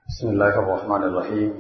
بسم الله الرحمن الرحيم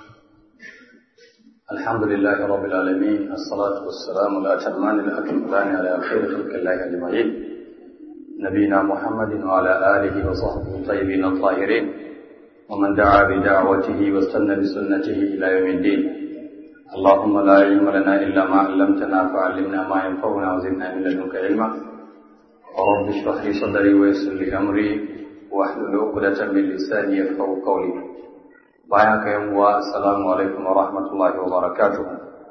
الحمد لله رب العالمين الصلاة والسلام الأتمان الأكملان على خير خلق الله أجمعين نبينا محمد وعلى آله وصحبه الطيبين الطاهرين ومن دعا بدعوته واستنى بسنته إلى يوم الدين اللهم لا علم لنا إلا ما علمتنا فعلمنا ما ينفعنا وزدنا من لدنك علما رب اشرح لي صدري ويسر لي أمري واحلل عقدة من لساني يفقهوا قولي bayan ka yan uwa assalamu alaikum wa rahmatullahi wa barakatuh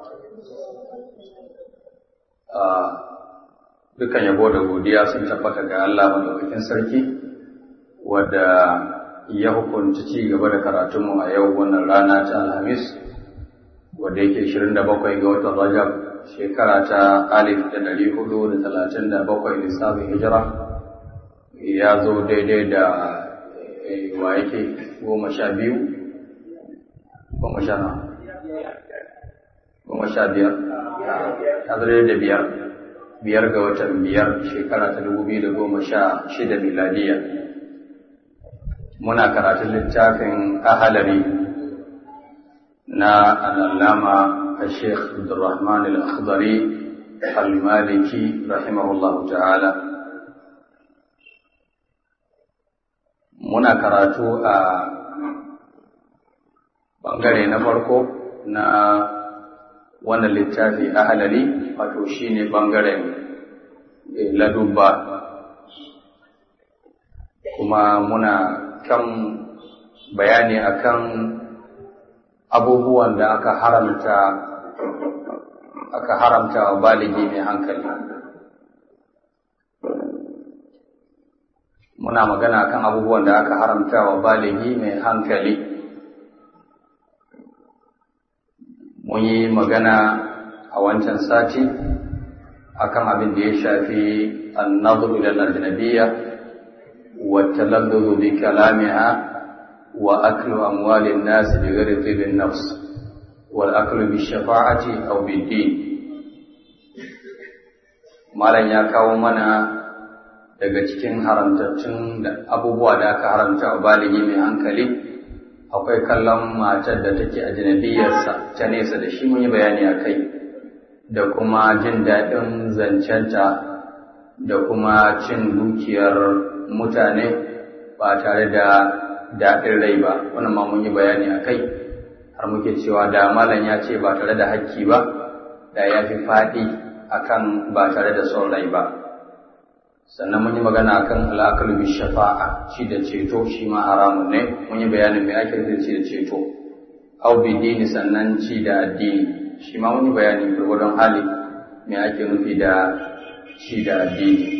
dukan yabo da godiya sun tabbata ga Allah madaukakin sarki wadda ya hukunta ci gaba da karatunmu a yau wannan rana ta alhamis wadda yake 27 ga watan rajab shekara ta alif da ɗari hudu da talatin da bakwai lissafin hijira ya zo daidai da wa yake goma sha biyu goma sha na goma sha biyar ya zo da biyar biyar ga watan biyar shekara ta dubu biyu da goma sha shida miladiya muna karatun littafin ahalari na al'allama الشيخ عبد الرحمن الأخضري المالكي رحمه الله تعالى muna karatu a bangare na farko na wannan littafi a halari wato shine bangaren ladubba kuma muna kan bayani akan abubuwan da aka haramta aka haramta wa baligi mai hankali muna magana kan abubuwan da aka haramta wa baligi mai hankali mun yi magana a wancan sati akan abin da ya shafi annadhu ila al-ajnabiyya wa taladdud bi kalamiha wa aklu amwalin nas bi ghairi tibin nafs wal aklu bi shafa'ati aw bi din malam ya kawo mana daga cikin haramtattun abubuwa da aka haramta wa baligi mai hankali akwai kallon matar da take ajnabiyarsa ta nesa da shi mun yi bayani a kai da kuma jin daɗin zancenta da kuma cin dukiyar mutane ba tare da daɗin rai ba wannan ma mun yi bayani a kai har muke cewa da malam ya ce ba tare da hakki ba da ya fi faɗi akan ba tare da son rai ba sannan mun yi magana akan al'akalu bi shafa'a ci da ceto shi ma haramun ne mun yi bayanin me ake da ci da ceto au bi dini sannan ci da addini shi ma mun yi bayani gurgurdon hali me ake nufi da ci da addini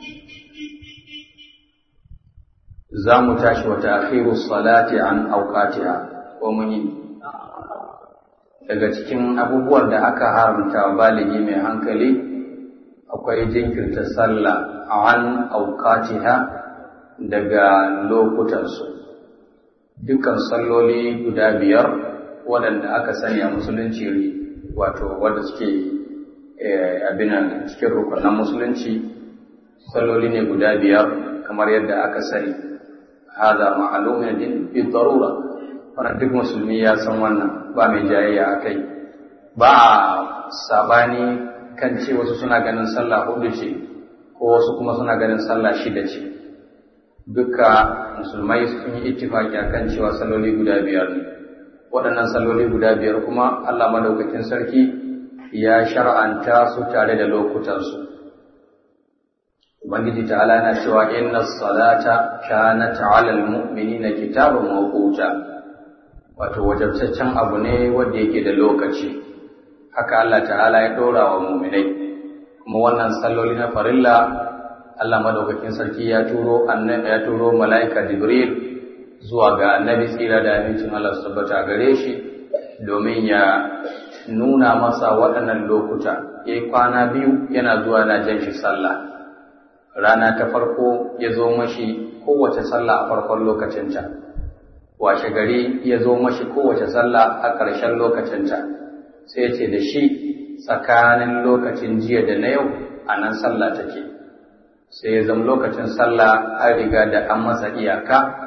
za mu tashi wa ta'khiru salati an awqatiha ko mun yi daga cikin abubuwan da aka haramta baligi mai hankali akwai jinkirta sallah an auqatiha daga lokutansu dukkan salloli guda biyar waɗanda aka sani a musulunci wato wanda suke abinan cikin rukunan musulunci salloli ne guda biyar kamar yadda aka sani hada ma'alumin din bi darura wannan duk musulmi ya san wannan ba mai jayayya akai ba sabani kan ce wasu suna ganin sallah hudu ce ko wasu kuma suna ganin sallah shida ce duka musulmai sun yi ittifaki akan cewa salloli guda biyar ne waɗannan salloli guda biyar kuma Allah madaukakin sarki ya shar'anta su tare da lokutansu Ubangiji ta'ala yana cewa inna salata kanat 'alal mu'minina kitaban mawquta wato wajabtaccen abu ne wanda yake da lokaci haka Allah ta'ala ya ɗora wa muminai kuma wannan salloli na farilla Allah madaukakin sarki ya turo ya turo mala'ika Jibril zuwa ga annabi tsira da amincin Allah su tabbata gare shi domin ya nuna masa waɗannan lokuta yayi kwana biyu yana zuwa na jan shi sallah rana ta farko ya zo mashi kowace sallah a farkon lokacinta washe gari ya zo mashi kowace sallah a ƙarshen lokacinta sai ce da shi tsakanin lokacin jiya da na yau a nan sallah take sai ya zama lokacin sallah an riga da an masa iyaka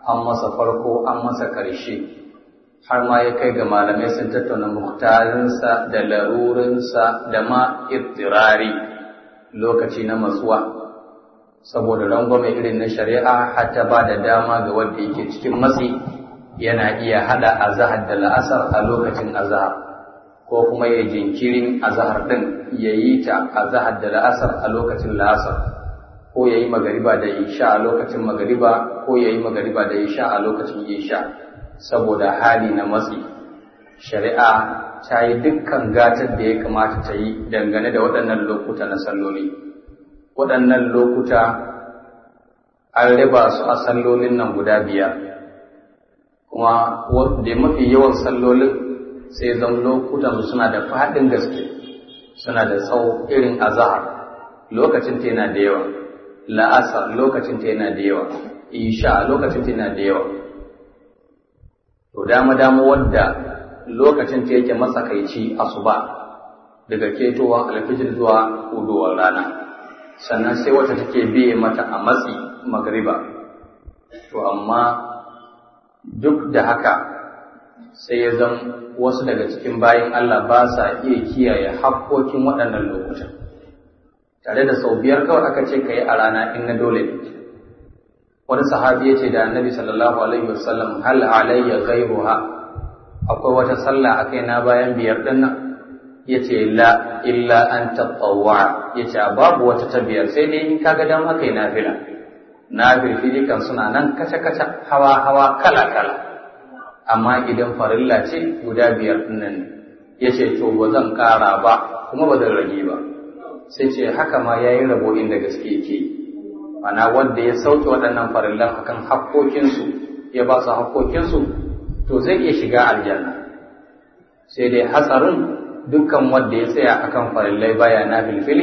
an masa farko an masa ƙarshe har ma ya kai ga malamai sun tattauna muktarinsa da larurinsa da ma ittirari lokaci na matsuwa saboda rangwame irin na shari'a hatta ba da dama ga wanda yake cikin matsi yana iya hada azahar da la'asar a lokacin azahar ko kuma ya jinkirin azahar din ya yi ta azahar da la'asar a lokacin la'asar ko ya yi magariba da isha a lokacin magariba ko ya yi magariba da isha a lokacin isha saboda hali na matsi shari'a ta yi dukkan gatar da ya kamata ta yi dangane da waɗannan lokuta na salloli waɗannan lokuta an riba su a sallolin nan guda biyar kuma da mafi yawan sallolin sai zan lokutan suna da faɗin gaske suna da tsawo irin azahar lokacin ta yana da yawa la'asar lokacin ta yana da yawa isha lokacin ta yana da yawa to dama dama wadda lokacin ta yake matsakaici asuba daga ketowar alfijir zuwa hudowar rana sannan sai wata take biye mata a matsi magriba to amma duk da haka sai ya zan wasu daga cikin bayan Allah ba sa iya kiyaye hakkokin waɗannan lokutan tare da sau biyar kawai aka ce ka yi a rana in na dole ne wani sahabi ya ce da annabi sallallahu alaihi wasallam hal alayya ghayruha akwai wata sallah a kai na bayan biyar din nan ya ce la illa an taɓawa ya ce babu wata ta biyar sai dai in kaga dama kai nafila nafilfili kan suna nan kaca-kaca hawa-hawa kala-kala amma idan farilla ce guda biyar nan ya ce to ba zan ƙara ba kuma ba zan rage ba sai ce haka ma ya yi rabo inda gaske ke ana wanda ya sauke waɗannan farillan akan hakkokinsu ya ba su hakkokinsu to zai iya shiga aljanna sai dai hatsarin dukkan wanda ya tsaya akan farillai baya na filfili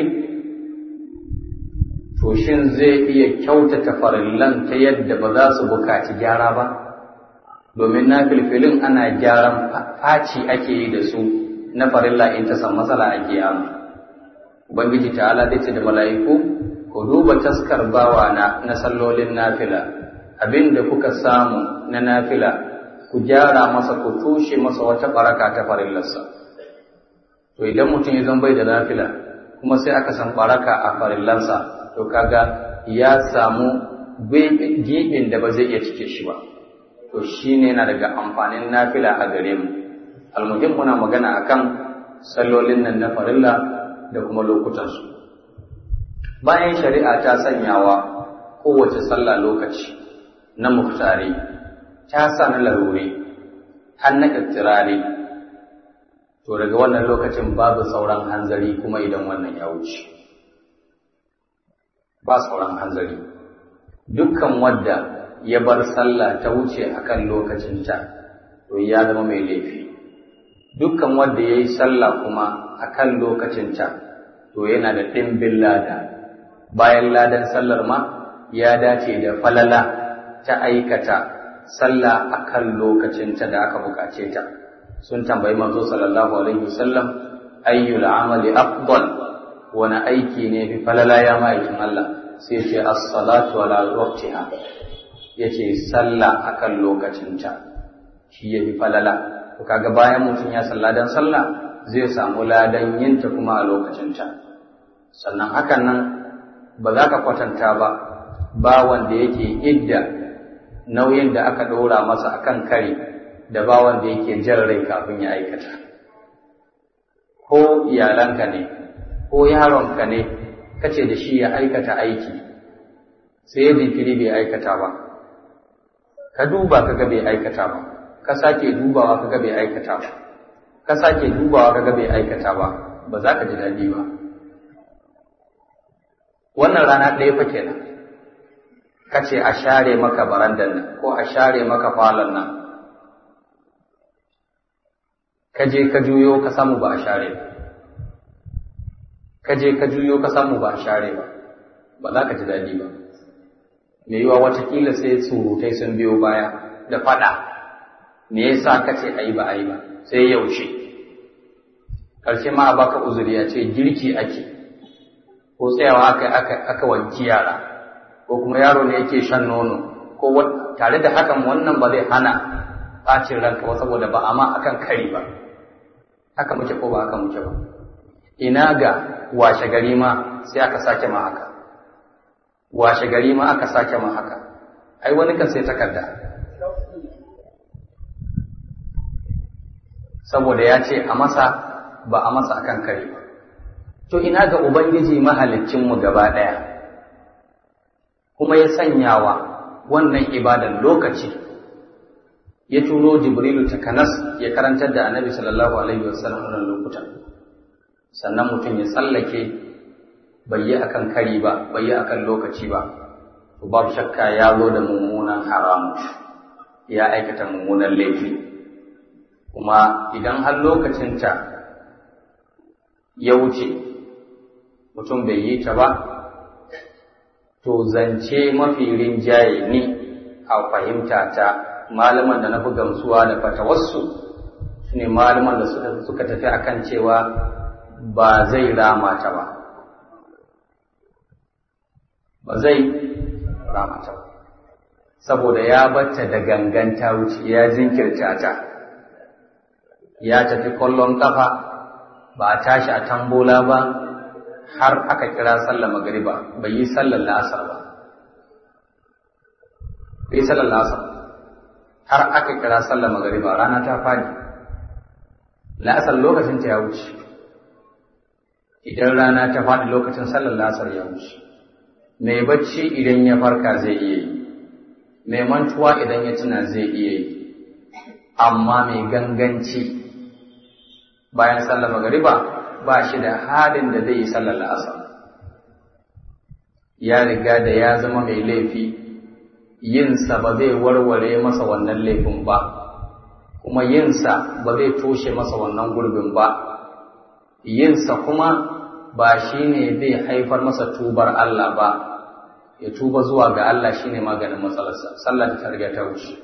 to shin zai iya kyautata farillan ta yadda ba za su bukaci gyara ba domin na filfilin ana gyaran faci ake yi da su na farilla in ta san matsala a kiyama ubangiji ta'ala zai ce da mala'iku ku duba taskar bawa na na sallolin nafila abin da kuka samu na nafila ku gyara masa ku tushe masa wata baraka ta farillarsa to idan mutum ya zan bai da nafila kuma sai aka san baraka a farillansa to kaga ya samu gibin da ba zai iya cike shi ba to shine yana daga amfanin nafila a gare mu almuhim muna magana akan sallolin nan na farilla da kuma lokutansu bayan shari'a ta sanyawa kowace sallah lokaci na muftari ta sa na larure har na ƙattirari to daga wannan lokacin babu sauran hanzari kuma idan wannan ya wuce ba sauran hanzari dukkan wadda ya bar sallah ta wuce akan lokacinta to ya zama mai laifi dukkan wadda ya yi sallah kuma akan lokacinta to yana da ɗimbin lada bayan ladan sallar ma ya dace da falala ta aikata sallah akan lokacinta da aka bukace ta sun tambayi manzo sallallahu alaihi wasallam ayyul amali afdal wani aiki ne fi falala ya ma'aikin Allah sai ce as-salatu ala waqtiha yace sallah akan lokacinta shi yafi falala to kaga bayan mutum ya salla dan sallah zai samu ladan yinta kuma a lokacinta sannan hakan nan ba za ka kwatanta ba ba wanda yake idda nauyin da aka ɗora masa akan kare da ba wanda yake jan rai kafin ya aikata ko iyalanka ne ko yaronka ne kace da shi ya aikata aiki sai ya jinkiri bai aikata ba ka duba kaga bai aikata ba ka sake dubawa kaga bai aikata ba ka sake dubawa kaga bai aikata ba ba za ka ji daɗi ba wannan rana ɗaya fa kenan ka ce a share maka barandan nan ko a share maka falon nan ka je ka juyo ka samu ba a share ba ka je ka juyo ka samu ba a share ba ba za ka ji daɗi ba me yiwa watakila sai surutai sun biyo baya da faɗa me yasa ka ce a yi ba a yi ba sai yaushe ƙarshe ma a baka uzuri a ce girki ake ko tsayawa aka aka aka wanki yara ko kuma yaro ne yake shan nono ko tare da hakan wannan ba zai hana ɓacin ranka ba saboda ba amma akan kari ba haka muke ko ba haka muke ba ina ga washe gari ma sai aka sake ma haka washe gari ma aka sake ma haka ai wani kan sai takarda saboda ya ce a masa ba a masa akan kari ba to ina ga ubangiji mahalicinmu gaba ɗaya kuma ya sanyawa wannan ibadan lokaci ya turo jibrilu takanas ya karantar da annabi sallallahu alaihi wasallam wannan lokutan sannan mutum ya tsallake bai yi akan kari ba bai yi akan lokaci ba to babu shakka ya zo da mummunan haramu ya aikata mummunan laifi kuma idan har lokacinta ya wuce mutum bai yi ta ba to zance mafi rinjaye ni a fahimta ta malaman da na fi gamsuwa da fatawarsu su ne malaman da suka tafi akan cewa ba zai rama ta ba ba zai rama ta ba saboda ya batta da ganganta wuce ya jinkirta ta ya tafi kwallon kafa ba a tashi a tambola ba har aka kira sallar magariba bai yi sallar la'asar ba bai yi sallar la'asar har aka kira sallar magariba rana ta fadi la'asar lokacin ta ya wuce idan rana ta fadi lokacin sallar la'asar ya wuce mai bacci idan ya farka zai iya yi mai mantuwa idan ya tuna zai iya yi amma mai ganganci bayan sallar magariba ba shi da halin da zai yi sallar la'asar ya riga da ya zama mai laifi yinsa ba zai warware masa wannan laifin ba kuma yinsa ba zai toshe masa wannan gurbin ba yinsa kuma ba shi ne zai haifar masa tubar Allah ba ya tuba zuwa ga Allah shi ne maganin matsalarsa sallah ta riga ta wuce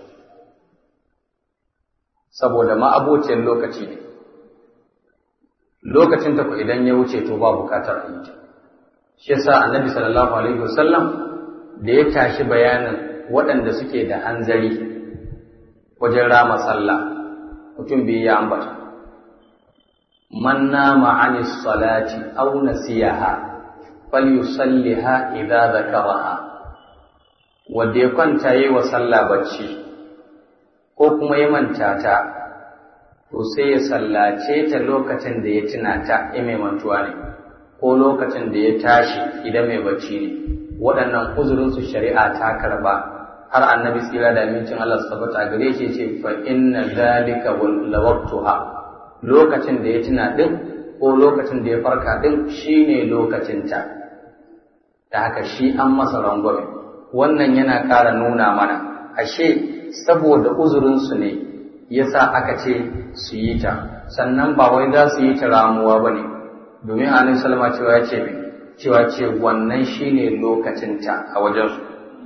saboda ma'abocin lokaci ne lokacin ta ku idan ya wuce to ba bukatar a yi ta shi yasa annabi sallallahu alaihi wasallam da ya tashi bayanin waɗanda suke da hanzari wajen rama sallah mutum biyu ya ambata man nama anis salati aw nasiyaha falyusalliha idza dhakaraha wanda ya kwanta yi wa sallah bacci ko kuma ya manta ta to sai ya sallace ta lokacin da ya tuna ta in mai mantuwa ne ko lokacin da ya tashi idan mai bacci ne waɗannan uzurinsu shari'a ta karba har annabi tsira da amincin Allah su tabbata gare shi ce fa inna zalika lawaqtuha lokacin da ya tuna din ko lokacin da ya farka din shine lokacin ta da haka shi an masa rangwame wannan yana ƙara nuna mana ashe saboda uzurinsu ne yasa aka ce su yi ta sannan ba wai za su yi ta ramuwa ba ne domin annabi salama cewa ya ce cewa ce wannan shine lokacinta a wajensu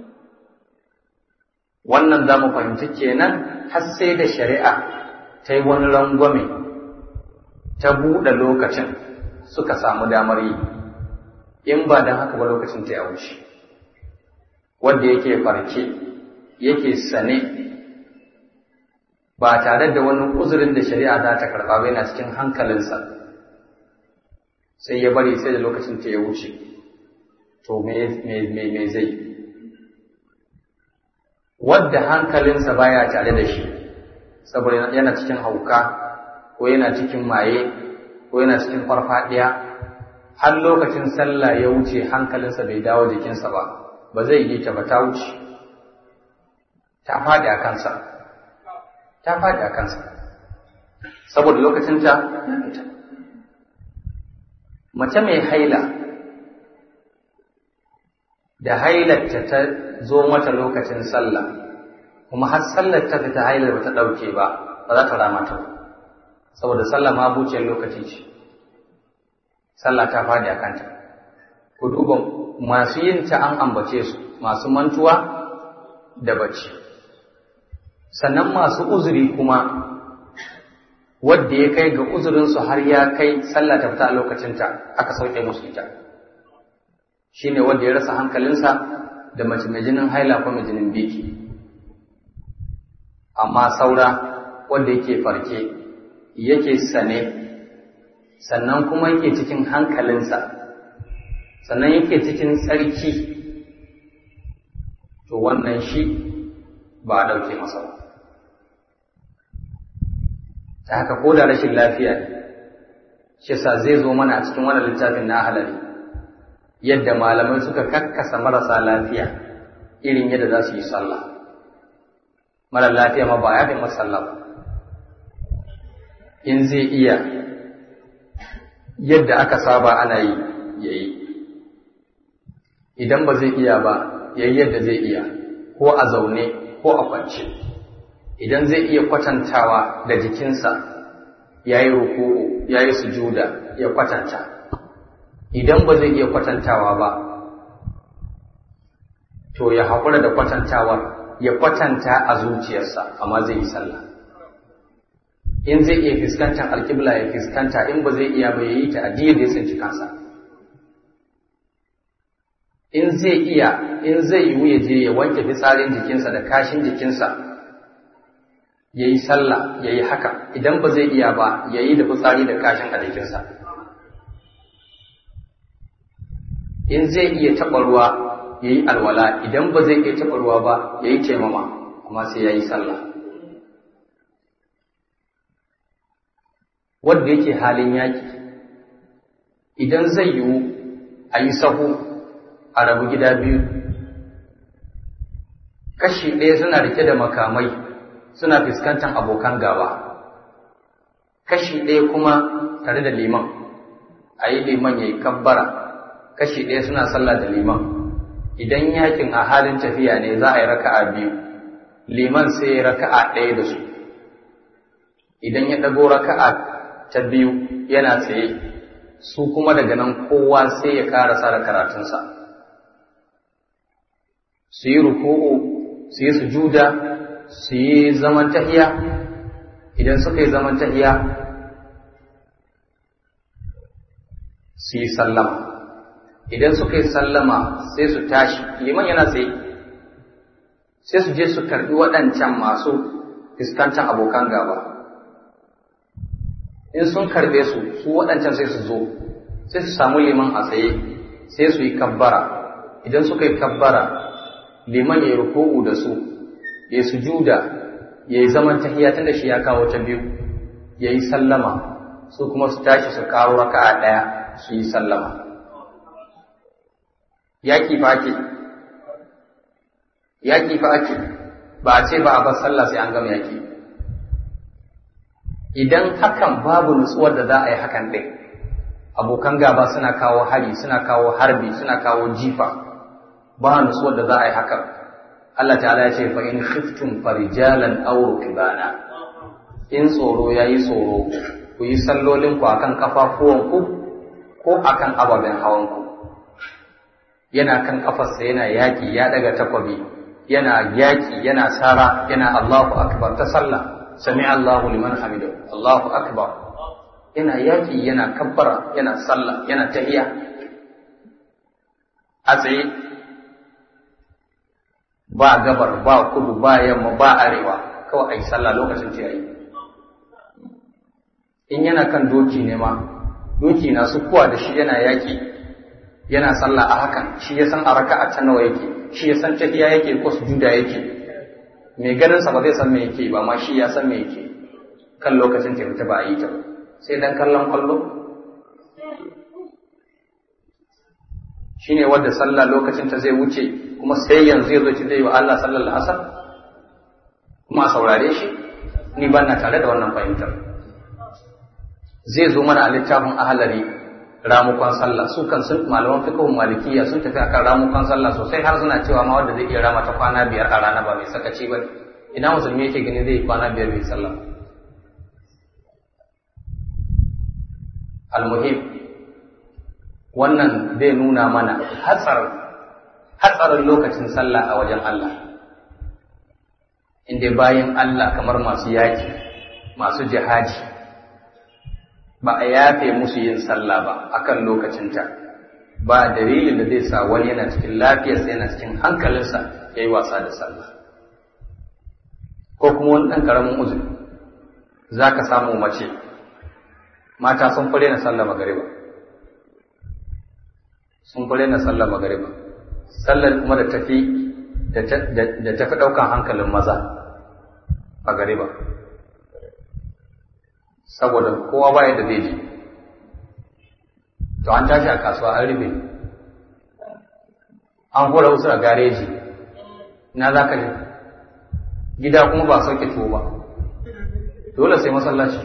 wannan za mu fahimci kenan har sai da shari'a ta yi wani rangwame ta buɗe lokacin suka samu damar yi in ba don haka ba lokacin ta ya wuce wanda yake farke yake sane ba tare da wani uzurin da shari'a za ta karɓa ba yana cikin hankalinsa sai ya bari sai da lokacin ta ya wuce to me zai wadda hankalinsa baya tare da shi saboda yana cikin hauka ko yana cikin maye ko yana cikin farfadiya har lokacin sallah ya wuce hankalinsa bai dawo jikinsa ba ba zai yi ta ba ta wuce ta faɗi a kansa ta faɗi a kansa saboda lokacin ta ya fita mace mai haila da hailarta ta zo mata lokacin sallah kuma har sallar ta fita hailar ba ta ɗauke ba ba za ta rama ta ba saboda sallah ma buciyar lokaci ce sallah ta faɗi a kanta ku duba masu yin ta an ambace su masu mantuwa da bacci sannan masu uzuri kuma wadda ya kai ga uzurinsu har ya kai sallah ta fita a lokacinta aka sauke musu ita shi ne wanda ya rasa hankalinsa da mace mai jinin haila ko mai jinin biki amma saura wanda yake farke yake sane sannan kuma yake cikin hankalinsa sannan yake cikin tsarki to wannan shi ba a ɗauke masa ba ta haka ko da rashin lafiya ne shi yasa zai zo mana a cikin wannan littafin na halari yadda malamai suka kakkasa marasa lafiya irin yadda za su yi sallah mara lafiya ma ba ya fi masa sallah ba in zai iya yadda aka saba ana yi ya yi idan ba zai iya ba ya yi yadda zai iya ko a zaune ko a kwance idan zai iya kwatantawa da jikinsa ya yi ruku'u ya yi sujuda ya kwatanta idan ba zai iya kwatantawa ba to ya haƙura da kwatantawar ya kwatanta a zuciyarsa amma zai yi sallah in zai iya fuskantar alƙibla ya fuskanta in ba zai iya ba ya yi ta adiyar da ya tsinci kansa in zai iya in zai yiwu ya je ya wanke fitsarin jikinsa da kashin jikinsa ya yi sallah ya yi haka idan ba zai iya ba ya yi da fitsari da kashin a jikinsa in zai iya taɓa ruwa ya yi alwala idan ba zai iya taɓa ruwa ba ya yi taimama amma sai ya yi sallah wanda yake halin yaƙi idan zai yiwu a yi sahu a rabu gida biyu kashi ɗaya suna rike da makamai suna fuskantar abokan gaba kashi ɗaya kuma tare da liman a yi liman ya yi kabbara kashi ɗaya suna sallah da liman idan yakin a halin tafiya ne za a yi raka'a biyu liman sai ya raka'a ɗaya da su idan ya ɗago raka'a ta biyu yana tsaye su kuma daga nan kowa sai ya karasa da karatunsa su yi ruku'u su yi sujuda su yi zaman tahiya idan suka yi zaman tahiya su yi sallama idan suka yi sallama sai su tashi liman yana tsaye sai su je su karbi waɗancan masu fuskantar abokan gaba in sun karbe su su waɗancan sai su zo sai su samu liman a tsaye sai su yi kabbara idan suka yi kabbara liman ya yi ruku'u da su ya yi sujuda ya yi zaman tahiya tun da shi ya kawo ta biyu ya yi sallama su kuma su tashi su kawo raka'a ɗaya su yi sallama yaƙi fa ake yaƙi fa ake ba a ce ba a bar sallah sai an gama yaƙi idan hakan babu nutsuwar da za a yi hakan ɗin abokan gaba suna kawo hari suna kawo harbi suna kawo jifa ba nutsuwar da za a yi hakan Allah ta'ala ya ce fa in khiftum farijalan aw rukbana in tsoro yayi tsoro ku yi sallolin ku akan kafafuwan ku ko akan ababen hawan ku yana kan kafarsa yana yaki ya daga takwabi yana yaki yana sara yana Allahu akbar ta sallah sami Allahu liman hamidu Allahu akbar yana yaki yana kabbara yana sallah yana tahiya a tsaye ba gabar ba kudu ba yamma ba arewa kawai a yi sallah lokacin ta yayi in yana kan doki ne ma doki na su kuwa da shi yana yaki yana sallah a hakan shi ya san a raka'a ta nawa yake shi ya san tahiya yake ko sujuda yake mai ganin sa ba zai san me yake ba ma shi ya san me yake kan lokacin ta fita ba a yi ta ba sai dan kallon kwallo shine wadda sallah lokacin ta zai wuce kuma sai yanzu ya zo ci zai wa Allah sallar asar kuma a saurare shi ni ban na tare da wannan fahimtar zai zo mana a littafin ahalari ramukan sallah su kan sun malaman fiqhun malikiya sun tafi akan ramukan sallah sosai har suna cewa ma wanda zai iya rama ta kwana biyar a rana ba mai sakaci ba ina musulmi yake gani zai kwana biyar bai sallah almuhim wannan zai nuna mana hatsarin hatsarin lokacin sallah a wajen Allah inda bayan Allah kamar masu yaki masu jihadi ba a yafe musu yin sallah ba akan lokacinta ba dalilin da zai sa wani yana cikin lafiyarsa yana cikin hankalinsa ya yi wasa da sallah ko kuma wani ɗan ƙaramin uzuri za ka samu mace mata sun fure na sallah magariba sun fure na sallah magariba sallar kuma da tafi da tafi ɗaukan hankalin maza a gariba saboda kowa baya da zai je to an tashi a kasuwa an rufe an hura wasu a gareji na za ka je gida kuma ba sauke tuwo ba dole sai masallaci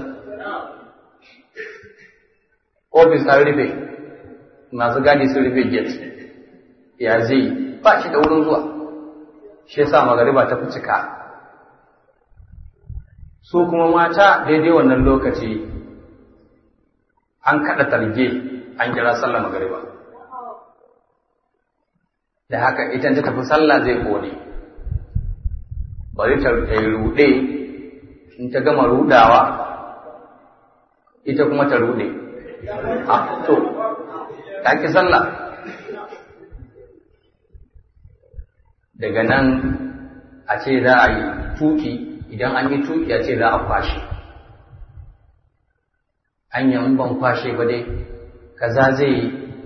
ofis an rufe masu gadi sun rufe gate ya zai ba shi da wurin zuwa shi yasa magariba ta fi cika su kuma mata daidai wannan lokaci an kaɗa targe an kira sallah magariba da haka ita ta tafi sallah zai kone bari ta yi ruɗe in ta gama rudawa ita kuma ta ruɗe a to ta ki sallah daga nan a ce za a yi tuki idan an yi tuki a ce za a kwashe an yi ban kwashe ba dai kaza zai yi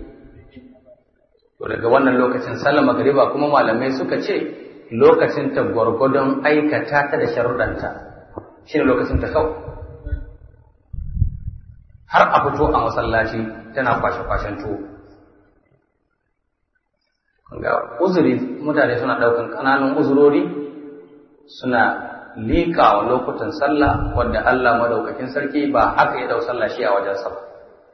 to daga wannan lokacin sallar magariba kuma malamai suka ce lokacin ta gwargwadon aikata ta da sharuɗanta shi ne lokacin ta kawai har a fito a masallaci tana kwashe-kwashen tuwo ga uzuri mutane suna ɗaukan ƙananan uzurori suna liƙa wa lokutan sallah wanda Allah madaukakin sarki ba haka ya dau sallah shi a wajensa ba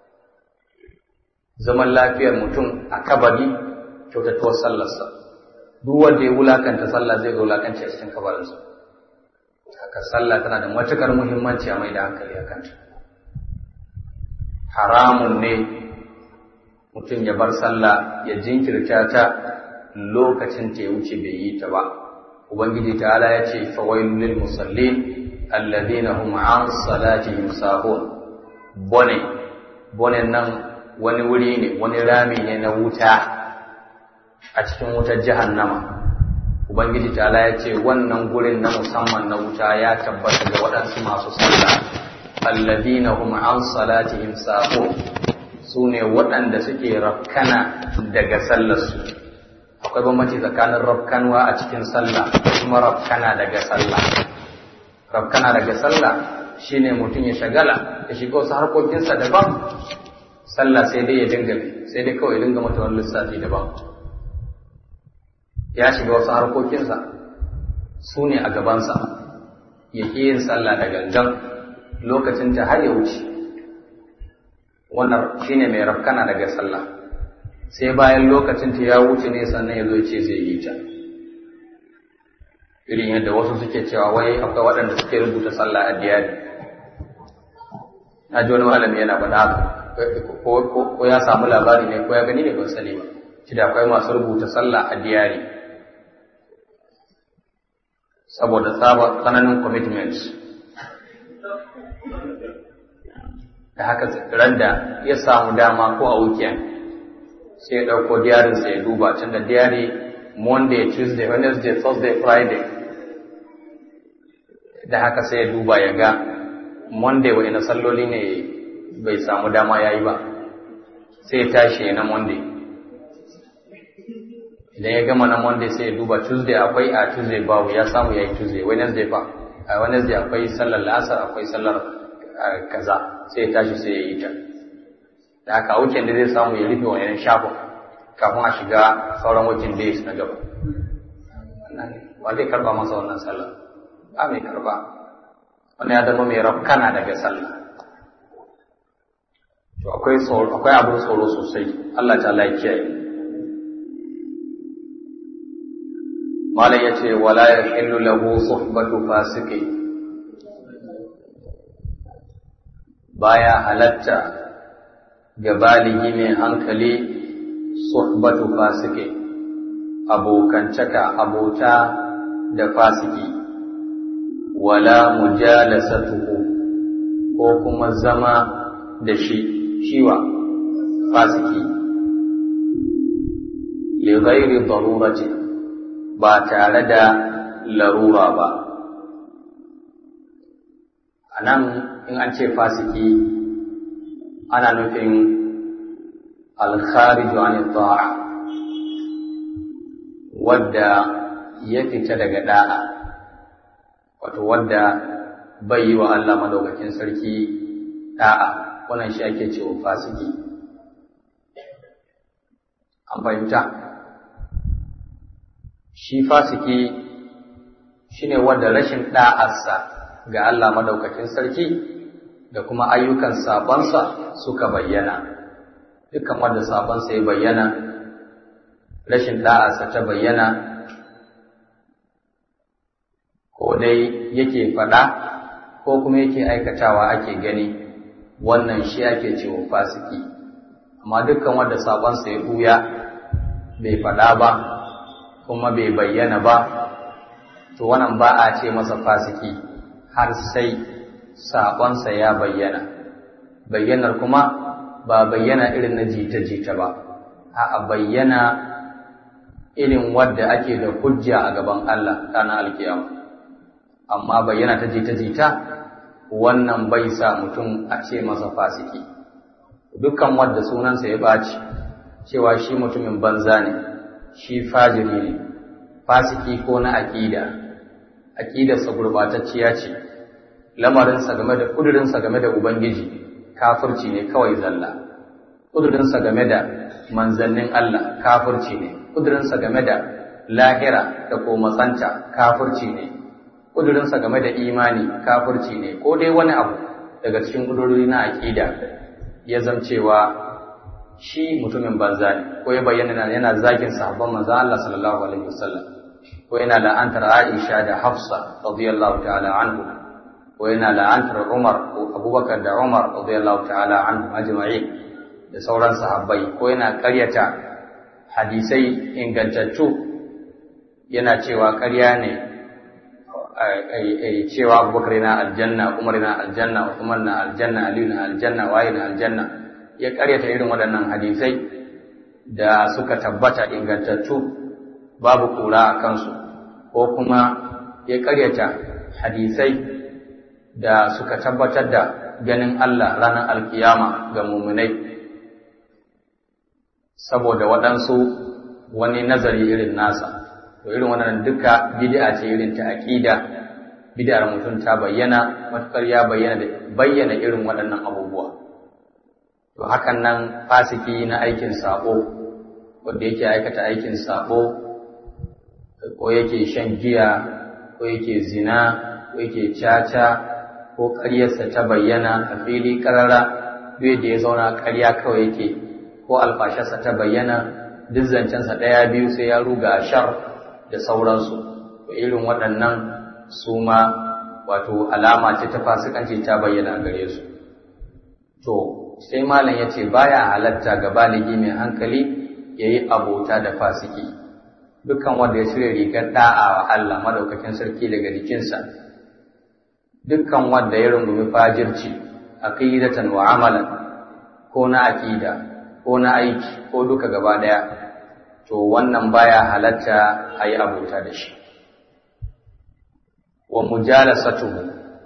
zaman lafiyar mutum a kabari kyautatuwar sallarsa duk wanda ya wulakanta sallah zai ga wulakanci a cikin kabarinsa haka sallah tana da matukar muhimmanci a mai da hankali a kanta haramun ne mutum ya bar sallah ya jinkirta ta lokacin ta ya wuce bai yi ta ba ubangiji ta'ala ya ce fawailul lil musallin alladhina hum an salatihim sahun bone bone nan wani wuri ne wani rami ne na wuta a cikin wutar jahannama ubangiji ta'ala ya ce wannan gurin na musamman na wuta ya tabbata ga waɗansu masu sallah alladhina hum an salatihim sahun su ne waɗanda suke rafkana daga sallarsu akwai bambanci tsakanin rafkanwa a cikin sallah da kuma rafkana daga sallah rafkana daga sallah shine mutum ya shagala ya shiga wasu harkokinsa daban sallah sai dai ya dinga sai dai kawai ya dinga mata wani lissafi daban ya shiga wasu harkokinsa su ne a gabansa ya ƙi yin sallah da gangan lokacin ta har ya wuce wannan shine mai rafkana daga sallah sai bayan lokacin ta ya wuce ne sannan ya zo ce zai yi ta irin yadda wasu suke cewa wai akwai waɗanda suke rubuta sallah a diyari na ji wani malami yana faɗa haka ko ya samu labari ne ko ya gani ne ban sani ba shi da akwai masu rubuta sallah a diyari saboda tsaba tsananin commitment da haka ran da ya samu dama ko a weekend sai ya ɗauko diyarinsa ya duba tun da diyari monday tuesday wednesday thursday friday da haka sai ya duba ya ga monday wa ina salloli ne bai samu dama ya yi ba sai ya tashi na monday idan ya gama na monday sai ya duba tuesday akwai a tuesday babu ya samu ya yi tuesday wednesday ba a wednesday akwai sallar lasar akwai sallar kaza sai ya tashi sai ya yi ta da haka weekend da zai samu ya rufe wani shafin kafin a shiga sauran weekend days na gaba ba zai karba masa wannan sallah ba mai karba wani ya zama mai rafkana daga sallah to akwai tsoro akwai abin tsoro sosai Allah ta ya kiyaye malam yace wala yahillu lahu suhbatu fasiqi baya halatta ga baligi mai hankali suhbatu fasike abokantaka abota da fasiki wala mujalasatuhu ko kuma zama da shi shiwa fasiki li ghairi darurati ba tare da larura ba anan in an ce fasiki ana nufin al-kharij an ta'a wadda ya fita daga da'a wato wadda bai yi wa Allah madaukakin sarki da'a wannan shi ake cewa fasiki an fahimta shi fasiki shine wanda rashin da'arsa ga Allah madaukakin sarki da kuma ayyukan sabansa suka bayyana dukkan wanda sabansa ya bayyana rashin da'arsa ta bayyana ko dai yake faɗa ko kuma yake aikatawa ake gani wannan shi ake cewa fasiki amma dukkan wanda saƙonsa ya ɓuya bai faɗa ba kuma bai bayyana ba to wannan ba a ce masa fasiki har sai saƙonsa ya bayyana bayyanar kuma ba bayyana irin na jita-jita ba a bayyana irin wadda ake da hujja a gaban Allah ranar alkiyama amma bayyana ta jita-jita wannan bai sa mutum a ce masa fasiki dukkan wadda sunansa ya ɓaci cewa shi mutumin banza ne shi fajiri ne fasiki ko na aƙida aƙidarsa gurɓatacciya ce lamarinsa game da ƙudurinsa game da ubangiji kafirci ne kawai zalla ƙudurinsa game da manzannin Allah kafirci ne ƙudurinsa game da lahira da ko matsanta kafirci ne ƙudurinsa game da imani kafirci ne ko dai wani abu daga cikin ƙudurori na aƙida ya zamcewa shi mutumin banza ne ko ya bayyana yana zagin sahabban manzon Allah sallallahu alaihi wasallam ko yana la'antar Aisha da Hafsa radiyallahu ta'ala anhu ko yana la'antar Umar ko Abubakar da Umar radiyallahu ta'ala anhu ajma'in da sauran sahabbai ko yana ƙaryata hadisai ingantattu yana cewa ƙarya ne cewa abubakar na aljanna umar na aljanna usman na aljanna aliyu na aljanna waye na aljanna ya karyata irin waɗannan hadisai da suka tabbata ingantattu babu kura a kansu ko kuma ya karyata hadisai da suka tabbatar da ganin Allah ranar alkiyama ga muminai saboda waɗansu wani nazari irin nasa to irin wannan duka bid'a ce irin ta aqida bid'ar mutum ta bayyana matukar ya bayyana da bayyana irin waɗannan abubuwa to hakan nan fasiki na aikin sabo wanda yake aikata aikin sabo ko yake shan giya ko yake zina ko yake caca ko ƙaryarsa ta bayyana a fili ƙarara duk da ya zauna ƙarya kawai yake ko alfasharsa ta bayyana duk zancensa ɗaya biyu sai ya ruga a shar da sauransu to irin waɗannan su ma wato alama ce ta fasikanci ta bayyana gare su to sai malam ya ce baya halatta ga baligi mai hankali ya yi abota da fasiki dukkan wanda ya shirya rigar da'a wa Allah madaukakin sarki daga jikinsa dukkan wanda ya rungumi fajirci aqidatan wa amalan ko na aqida ko na aiki ko duka gaba daya to wannan baya halatta a yi abota da shi wa mujalasatuhu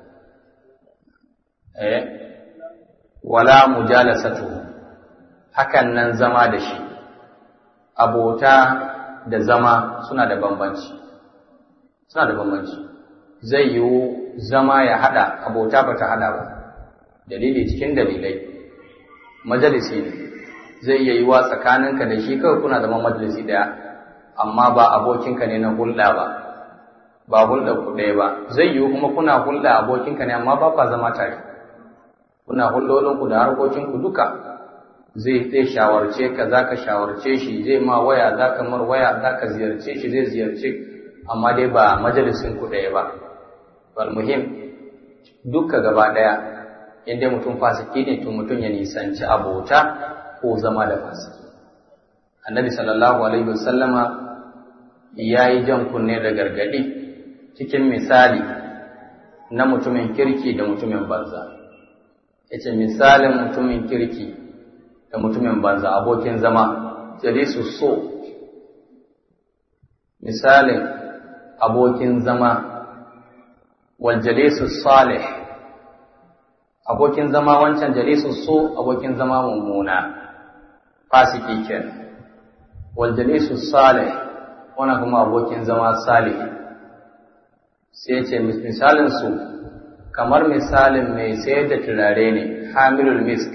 eh wala mujalasatuhu hakan nan zama da shi abota da zama suna da bambanci suna da bambanci zai yiwu zama ya hada abota ba ta hada ba dalili cikin dalilai majalisi ne zai iya yiwa tsakaninka da shi kawai kuna zama majalisi ɗaya amma ba abokinka ne na hulɗa ba ba hulɗa ku ɗaya ba zai yiwu kuma kuna hulɗa abokinka ne amma ba kwa zama tare kuna hulɗolinku da harkokinku duka zai zai shawarce ka za ka shawarce shi zai ma waya za ka mar waya za ka ziyarce shi zai ziyarce amma dai ba majalisin ku ɗaya ba wal muhim duka gaba ɗaya inda mutum fasiki ne to mutum ya nisanci abota ko zama da fasiki annabi sallallahu alaihi wasallama ya yi jan kunne da gargadi cikin misali na mutumin kirki da mutumin banza ya ce misalin mutumin kirki da mutumin banza abokin zama jalisu so misalin abokin zama wal jalisu salih abokin zama wancan jalisu so abokin zama mummuna fasiki kenan wal jalisu salih wannan kuma abokin zama salih sai ce misalin su kamar misalin mai sayar da turare ne hamilul misk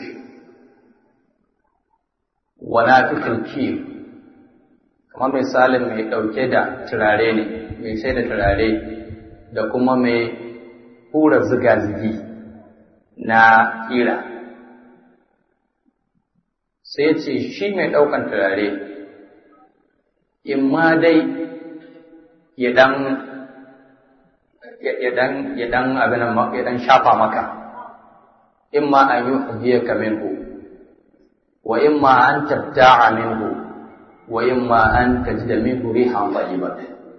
wa nafikhul kir kamar misalin mai ɗauke da turare ne mai sai da turare da kuma mai hura ziga-zigi na ƙira sai ce shi mai ɗaukan turare in ma dai ya ɗan ya ɗan abin ya ɗan shafa maka in ma an yi hujiyar ka minhu wa in ma an tabta'a minhu wa imma an tajida minhu rihan tayyiban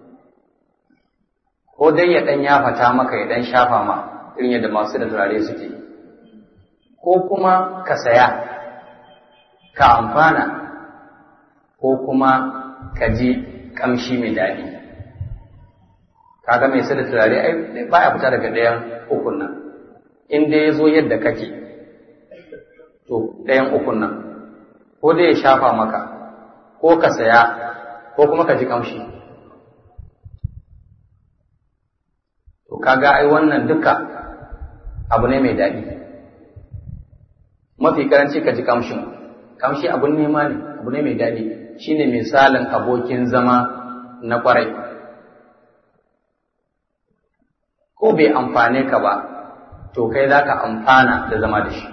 ko dai ya dan yafata maka ya dan shafa ma irin yadda masu da turare suke ko kuma ka saya ka amfana ko kuma ka ji kamshi mai daɗi kaga mai sai da turare ai baya fita daga ɗayan ukun nan in dai ya zo yadda kake to ɗayan ukun nan ko dai ya shafa maka ko ka saya ko kuma ka ji kamshi to kaga ai wannan duka abu ne mai daɗi mafi karanci ka ji kamshin kamshi abun nema ne abu ne mai daɗi shine misalin abokin zama na kwarai ko bai amfane ka ba to kai za ka amfana da zama da shi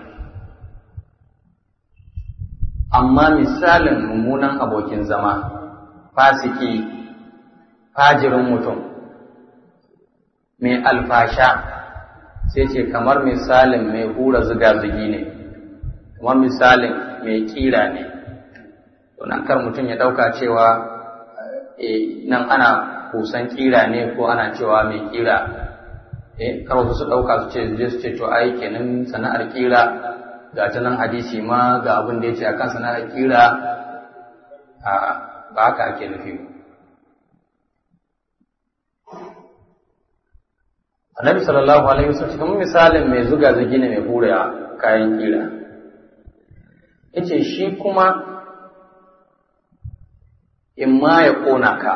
amma misalin mummunan abokin zama fasiki fajirin mutum mai alfasha sai ce kamar misalin mai hura ziga-zigi ne kamar misalin mai kira ne nan kar mutum ya ɗauka cewa nan ana kusan kira ne ko ana cewa mai kira kar wasu su ɗauka su ce su ce to ai kenan sana'ar kira ga ta nan hadisi ma ga abin da ya ce a kan sana'ar kira a ba haka ake nufi annabi sallallahu alaihi wasallam cikin misalin mai zuga zagi ne mai hura kayan kira yace shi kuma in ma ya kona ka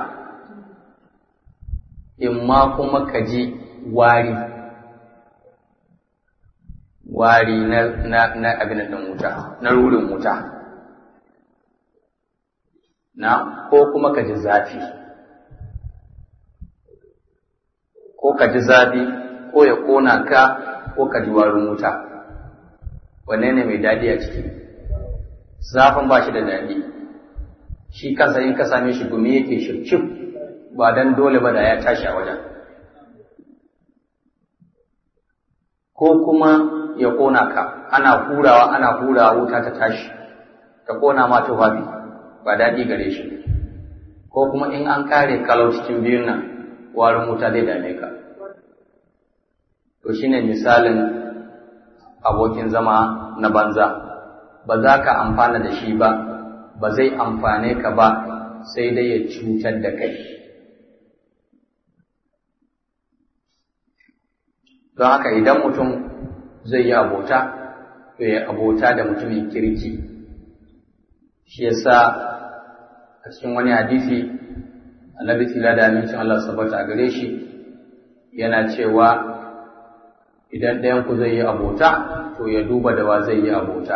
in ma kuma ka ji wari wari na, na, na abin da wuta na rurin wuta na ko kuma ka ji zafi ko ka ji zafi ko ya kona ka ko ka ji warin wuta wanne ne mai daɗi a ciki zafin ba shi da daɗi shi kansa in ka same shi gumi yake shircif ba dan dole ba da ya tashi a wajen ko kuma ya ƙona ka ana hurawa ana hurawa wuta ta tashi ta ƙona ma tufafi ba daɗi gare shi ko kuma in an kare kalau cikin biyun nan warin wuta zai dame ka to shine misalin abokin zama na banza ba za ka amfana da shi ba ba zai amfane ka ba sai dai ya cutar da kai don haka idan mutum zai yi abota to ya abota da mutumin kirki shi yasa a cikin wani hadisi annabi tila da amincin Allah sabata a gare shi yana cewa idan ɗayan ku zai yi abota to ya duba da wa zai yi abota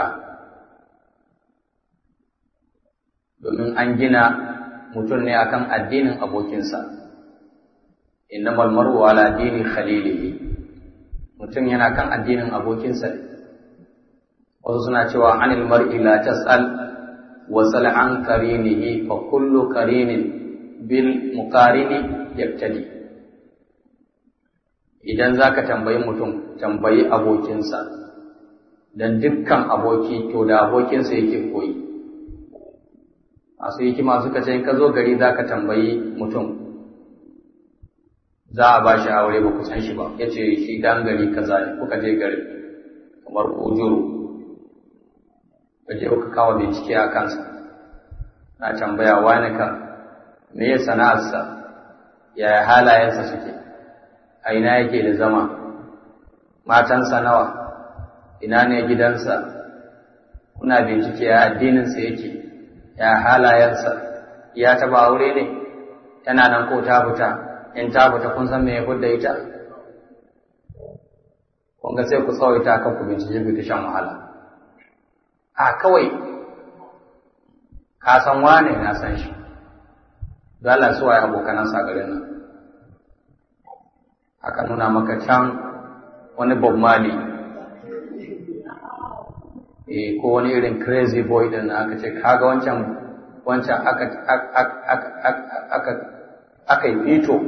domin an gina mutum ne akan addinin abokinsa innamal mar'u ala dini khalilihi mutum yana kan addinin abokinsa wasu suna cewa anil mar'i la tas'al wa sal an qarinihi fa kullu qarinin bil muqarini yaktadi idan zaka tambayi mutum tambayi abokinsa dan dukkan aboki to da abokinsa yake koyi masu hikima suka ce ka zo gari zaka tambayi mutum za a ba shi aure ba ku san shi ba ya ce shi dan gari kaza ne kuka je gari kamar ujuru ka je kuka kawo bincike a kansa na tambaya wani ka me ya sana'arsa yaya halayensa suke a ina yake da zama matansa nawa ina ne gidansa kuna bincike ya addininsa yake ya halayensa ya taba aure ne tana nan ko ta fita in ta fita kun san me ya fudda ita kun ga sai ku tsawaita kan ku bincike ku ta shan wahala a kawai ka san wane na san shi dole su waye abokanansa garin nan aka nuna maka can wani bob mali eh ko wani irin crazy boy din aka ce kaga wancan wancan aka aka aka yi fito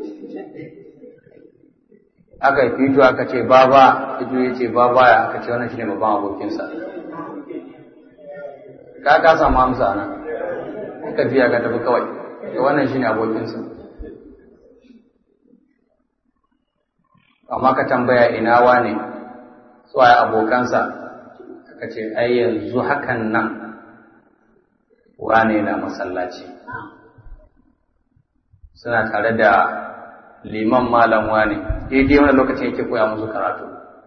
aka yi fito aka ce baba fito ya ce baba ya aka ce wannan shine babban abokinsa ka ka samu amsa nan ka biya ka tafi kawai to wannan shine abokinsa amma ka tambaya ina wane suwaye abokansa aka ce ai yanzu hakan nan wane na masallaci suna tare da liman malam wane daidai wani lokacin yake koya musu karatu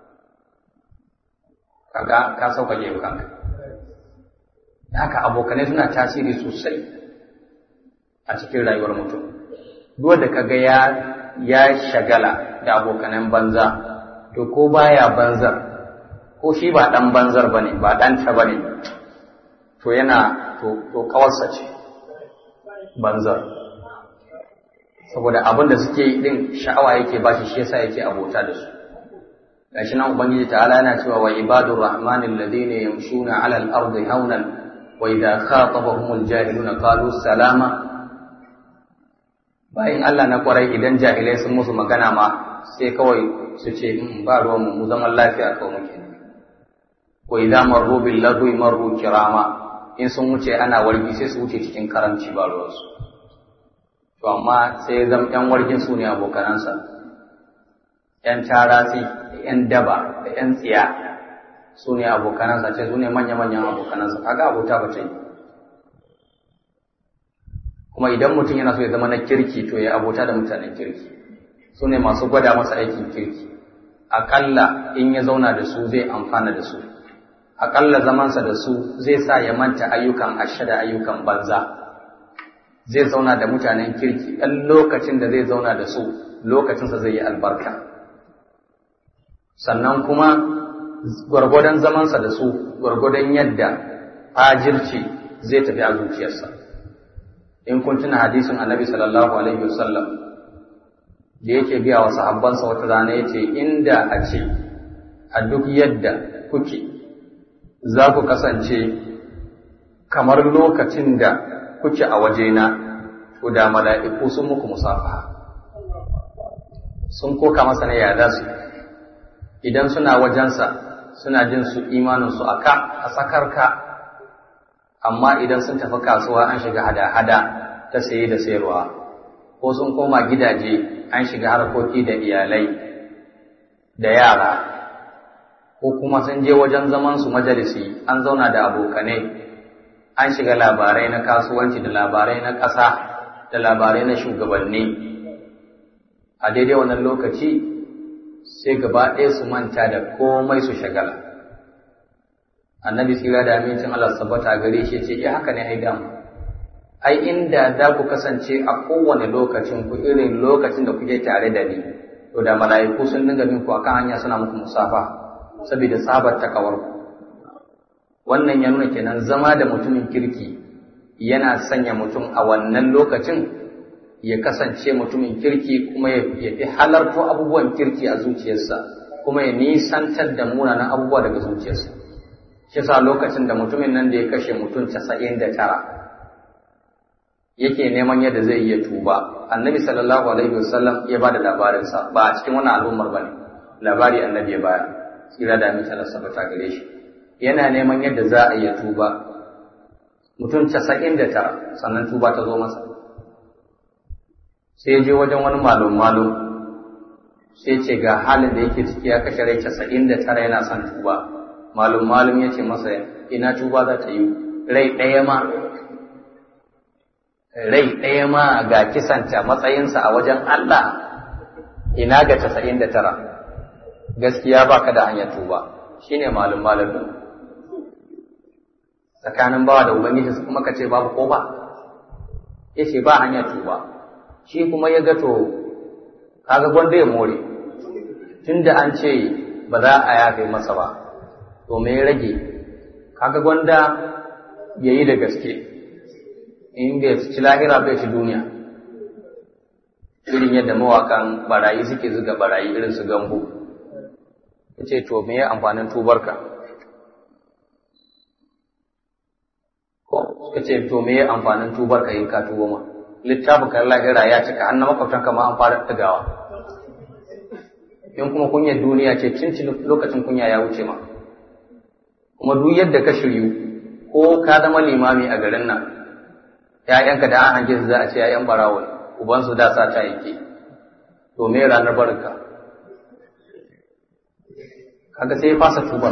kaga ka sauƙaƙe kanka haka abokanai suna tasiri sosai a cikin rayuwar mutum duk da kaga ya ya shagala da abokanan banza to ko baya banzar ko shi ba dan banzar bane ba dan ta bane to yana to to kawarsa ce banzar saboda abin da suke yi din sha'awa yake ba shi shi yasa yake abota da su gashi nan ubangiji ta'ala yana cewa wa ibadur rahmanil ladina yamshuna 'ala al-ardi hawnan wa idha khatabahumul jahiluna qalu salama bayan Allah na kwarai idan jahilai sun musu magana ma sai kawai su ce in ba ruwan mu zaman lafiya kawai muke wa idza marru bil ladwi marru kirama in sun wuce ana wargi sai su wuce cikin karamci ba ruwan su to amma sai zam yan wargin su ne abokanansa yan tarasi yan daba da yan tsiya su ne abokanansa ce su ne manya-manyan abokanansa kaga abota ba ta yi kuma idan mutum yana so ya zama na kirki to ya abota da mutanen kirki su ne masu gwada masa aikin kirki aƙalla in ya zauna da su zai amfana da su aƙalla zamansa da su zai sa ya manta ayyukan ashe da ayyukan banza zai zauna da mutanen kirki ɗan lokacin da zai zauna da su lokacinsa zai yi albarka sannan kuma gwargwadon zamansa da su gwargwadon yadda fajirci zai tafi a zuciyarsa in kun tuna hadisin annabi sallallahu alaihi wasallam da yake biya wa sahabbansa wata rana yace inda a ce a duk yadda kuke za ku kasance kamar lokacin da kuke a wajena to da mala'iku sun muku musafaha sun koka masa ne ya za su idan suna wajensa suna jin su imaninsu a ka a sakarka amma idan sun tafi kasuwa an shiga hada-hada ta saye da sayarwa ko sun koma gidaje an shiga harkoki da iyalai da yara ko kuma sun je wajen zaman su majalisi an zauna da abokanai an shiga labarai na kasuwanci da labarai na ƙasa da labarai na shugabanni a daidai wannan lokaci sai gaba ɗaya su manta da komai su shagala annabi tsira da amincin Allah sabbata gare shi ce ya haka ne ai damu ai inda da ku kasance a kowane lokacin ku irin lokacin da kuke tare da ni to da mala'iku sun dinga bin ku akan hanya suna muku musafa saboda sabar takawar ku wannan ya nuna kenan zama da mutumin kirki yana sanya mutum a wannan lokacin ya kasance mutumin kirki kuma ya fi halarto abubuwan kirki a zuciyarsa kuma ya nisantar da munanan abubuwa daga zuciyarsa shi sa lokacin da mutumin nan da ya kashe mutum casa'in da tara yake neman yadda zai iya tuba annabi sallallahu alaihi wasallam ya ba da labarinsa ba a cikin wani al'ummar ba ne labari annabi ya baya tsira da amince Allah sabata gare shi yana neman yadda za a iya tuba mutum casa'in da tara sannan tuba ta zo masa sai je wajen wani malum malum sai ce ga halin da yake ciki ya kashe rai casa'in da tara yana son tuba malum malum ya ce masa ina tuba za ta yi rai ɗaya ma rai ɗaya ma ga kisanta matsayinsa a wajen Allah ina ga casa'in da tara gaskiya ba ka da hanyar tuba shi ne malum malamin tsakanin bawa da ubangiji kuma ka ce babu ko ba ya ce ba hanyar tuba shi kuma ya gato kaga gwanda ya more tunda an ce ba za a yafe masa ba to me rage kaga gwanda ya yi da gaske in bai ci lahira bai ci duniya irin yadda mawakan barayi suke zuga barayi irin su gambo ya ce to me amfanin tubarka suka ce to me amfanin tubarka in ka tuba ma littafin kan lahira ya cika an na makwabtanka ma an fara tagawa in kuma kunyar duniya ce cincin lokacin kunya ya wuce ma kuma duk yadda ka shiryu ko ka zama limami a garin nan ‘ya'yanka da an hange su za a ce ‘ya'yan barawo ne ubansu da sa ta yake to me ranar barinka kaga sai ya fasa tubar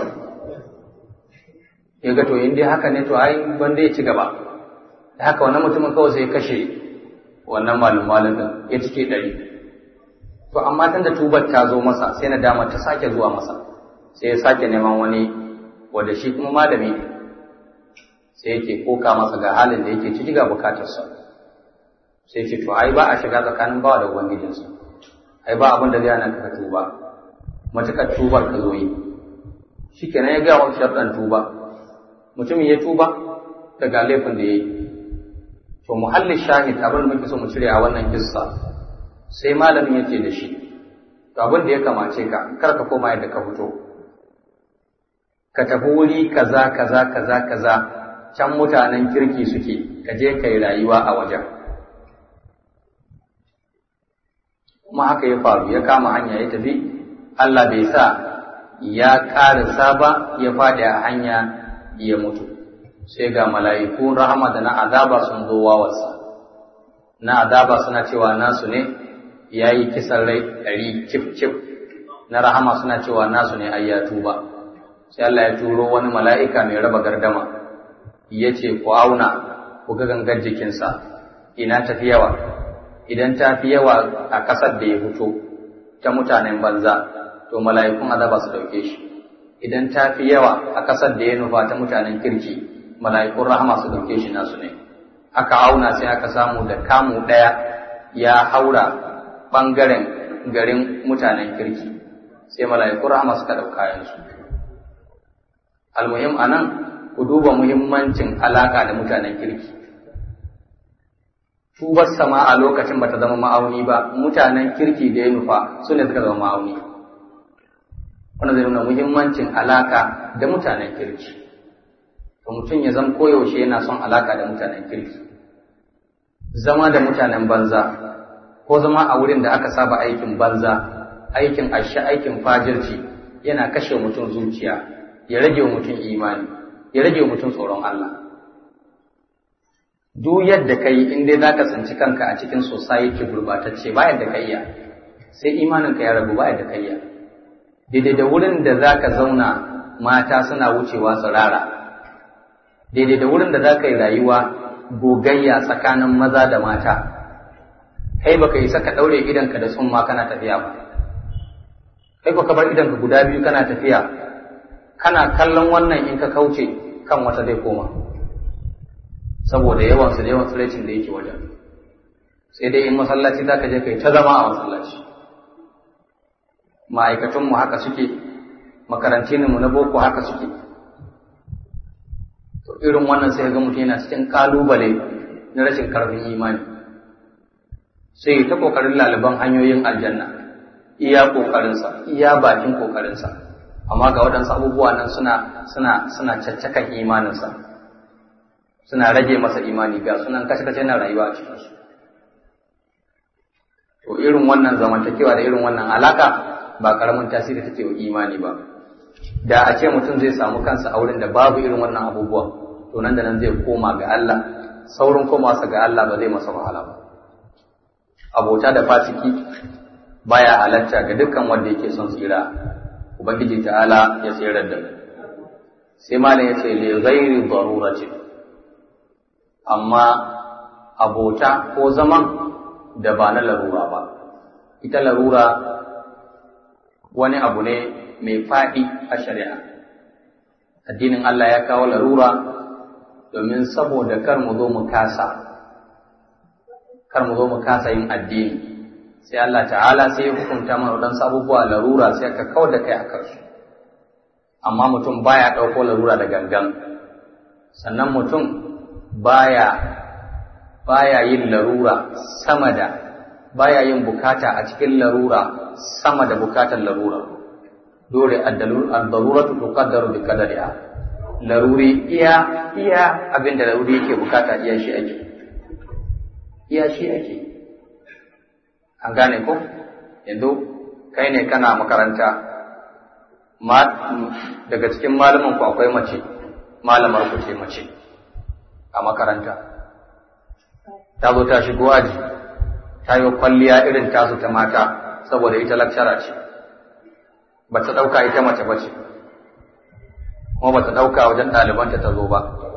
ya ga to in dai haka ne to ai wanda ya ci gaba da haka wannan mutumin kawai sai ya kashe wannan malum malum ya cike ɗari to amma tunda tubar ta zo masa sai na dama ta sake zuwa masa sai ya sake neman wani wanda shi kuma malami ne sai yake koka masa ga halin da yake ciki ga bukatarsa sai ce to ai ba a shiga tsakanin bawa da ubangijinsa ai ba abin da zai hana ka tuba matukar tubar ka zo yi shikenan ya ga wa sharɗan tuba mutumin ya tuba daga laifin da ya yi to muhallin shahid abin da muke so mu cire a wannan kissa sai malamin ya ce da shi to abin da ya kamace ka kar ka koma yadda ka fito ka tafi wuri kaza kaza kaza kaza can mutanen kirki suke ka je kai rayuwa a wajen kuma haka ya faru ya kama hanya ya tafi Allah bai sa ya ƙarisa ba ya faɗi a hanya ya mutu sai ga mala'iku rahama da na azaba sun zo wawarsa na azaba suna cewa nasu ne ya yi kisan rai ɗari cif cif na rahama suna cewa nasu ne ai ya tuba sai Allah ya turo wani mala'ika mai raba gardama ya ce ku auna ku ga gangar jikinsa ina tafi yawa idan ta fi yawa a ƙasar da ya fito ta mutanen banza to mala'ikun azaba su ɗauke shi idan ta fi yawa a ƙasar da ya nufa ta mutanen kirki mala'ikun rahama su ɗauke shi nasu ne aka auna sai aka samu da kamu ɗaya ya haura ɓangaren garin mutanen kirki sai mala'ikun rahama suka ɗauka yansu almuhim a nan ku duba muhimmancin alaƙa da mutanen kirki tubar sama a lokacin bata zama ma'auni ba mutanen kirki da ya nufa su ne suka zama ma'auni wanda zai nuna muhimmancin alaka da mutanen kirki to mutum ya zama koyaushe yana son alaka da mutanen kirki zama da mutanen banza ko zama a wurin da aka saba aikin banza aikin asha aikin fajirci yana kashe mutum zuciya ya rage wa mutum imani ya rage wa mutum tsoron Allah duk yadda ka yi in dai za ka tsinci kanka a cikin society gurbatacce ba yadda ka iya sai imaninka ya rabu ba yadda ka iya daidai da wurin da za ka zauna mata suna wucewa tsirara daidai da wurin da za ka yi rayuwa gogayya tsakanin maza da mata kai baka isa ka ɗaure idanka da summa kana tafiya ba kai ka bar idanka guda biyu kana tafiya kana kallon wannan in ka kauce kan wata zai koma saboda yawan su da yawan tsiraicin da yake wajen sai dai in masallaci za ka je kai ta zama a masallaci ma'aikatunmu haka suke makarantinmu na boko haka suke to irin wannan sai ga mutum yana cikin kalubale na rashin karfin imani sai ta kokarin laliban hanyoyin aljanna iya kokarinsa iya bakin kokarinsa amma ga waɗansu abubuwa nan suna suna suna caccakan imaninsa suna rage masa imani ga sunan kashe-kashe na rayuwa a cikinsu to irin wannan zamantakewa da irin wannan alaka ba karamin tasiri take wa imani ba da a ce mutum zai samu kansa a wurin da babu irin wannan abubuwa to nan da nan zai koma ga Allah saurin komawarsa ga Allah ba zai masa wahala ba abota da fasiki baya halatta ga dukkan wanda yake son tsira ubangiji ta'ala ya tsirar da mu sai malam ya ce li ghairi darurati amma a abota ko zaman da ba na larura ba ita larura wani abu ne mai faɗi a shari'a addinin Allah ya kawo larura domin saboda kar mu zo mu kasa kar mu zo mu kasa yin addini sai Allah ta'ala sai ya hukunta mana waɗansu abubuwa larura sai ka kawar da kai a kansu amma mutum baya ɗauko larura da gangan sannan mutum baya baya yin larura sama da baya yin bukata a cikin larura sama da bukatar larura dole ad-daruratu tuqaddaru bi qadariha laruri iya iya abinda laruri yake bukata iya shi ake iya shi ake an gane ko yanzu kai ne kana makaranta daga cikin malaman ku akwai mace malamar ku ce mace a makaranta ta zo ta shigo aji ta yi kwalliya irin tasu ta mata saboda ita lakshara ce ba ta ɗauka ita mace ba ce kuma ba ta ɗauka wajen ɗalibanta ta zo ba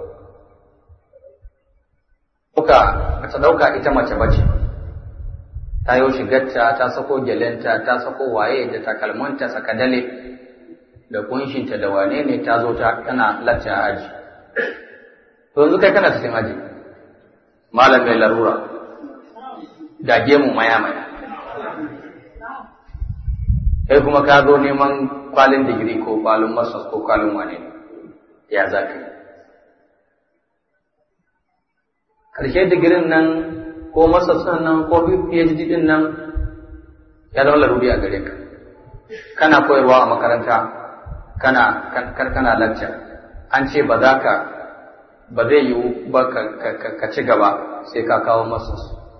ba ta ɗauka ita mace ba ce ta yi shigarta ta sako gyalenta ta sako waye da takalmanta sakadale da kunshinta da wane ne ta zo ta tana lacce a aji to yanzu kai kana cikin aji malam mai larura da gemu maya maya kai kuma ka zo neman kwalin digiri ko kwalin masas ko kwalin wane ne ya za ka yi ƙarshe digirin nan ko masas nan ko phd din nan ya zama laruri a gare ka kana koyarwa a makaranta kana kana lecture an ce ba za ka ba zai yiwu ba ka ci gaba sai ka kawo masas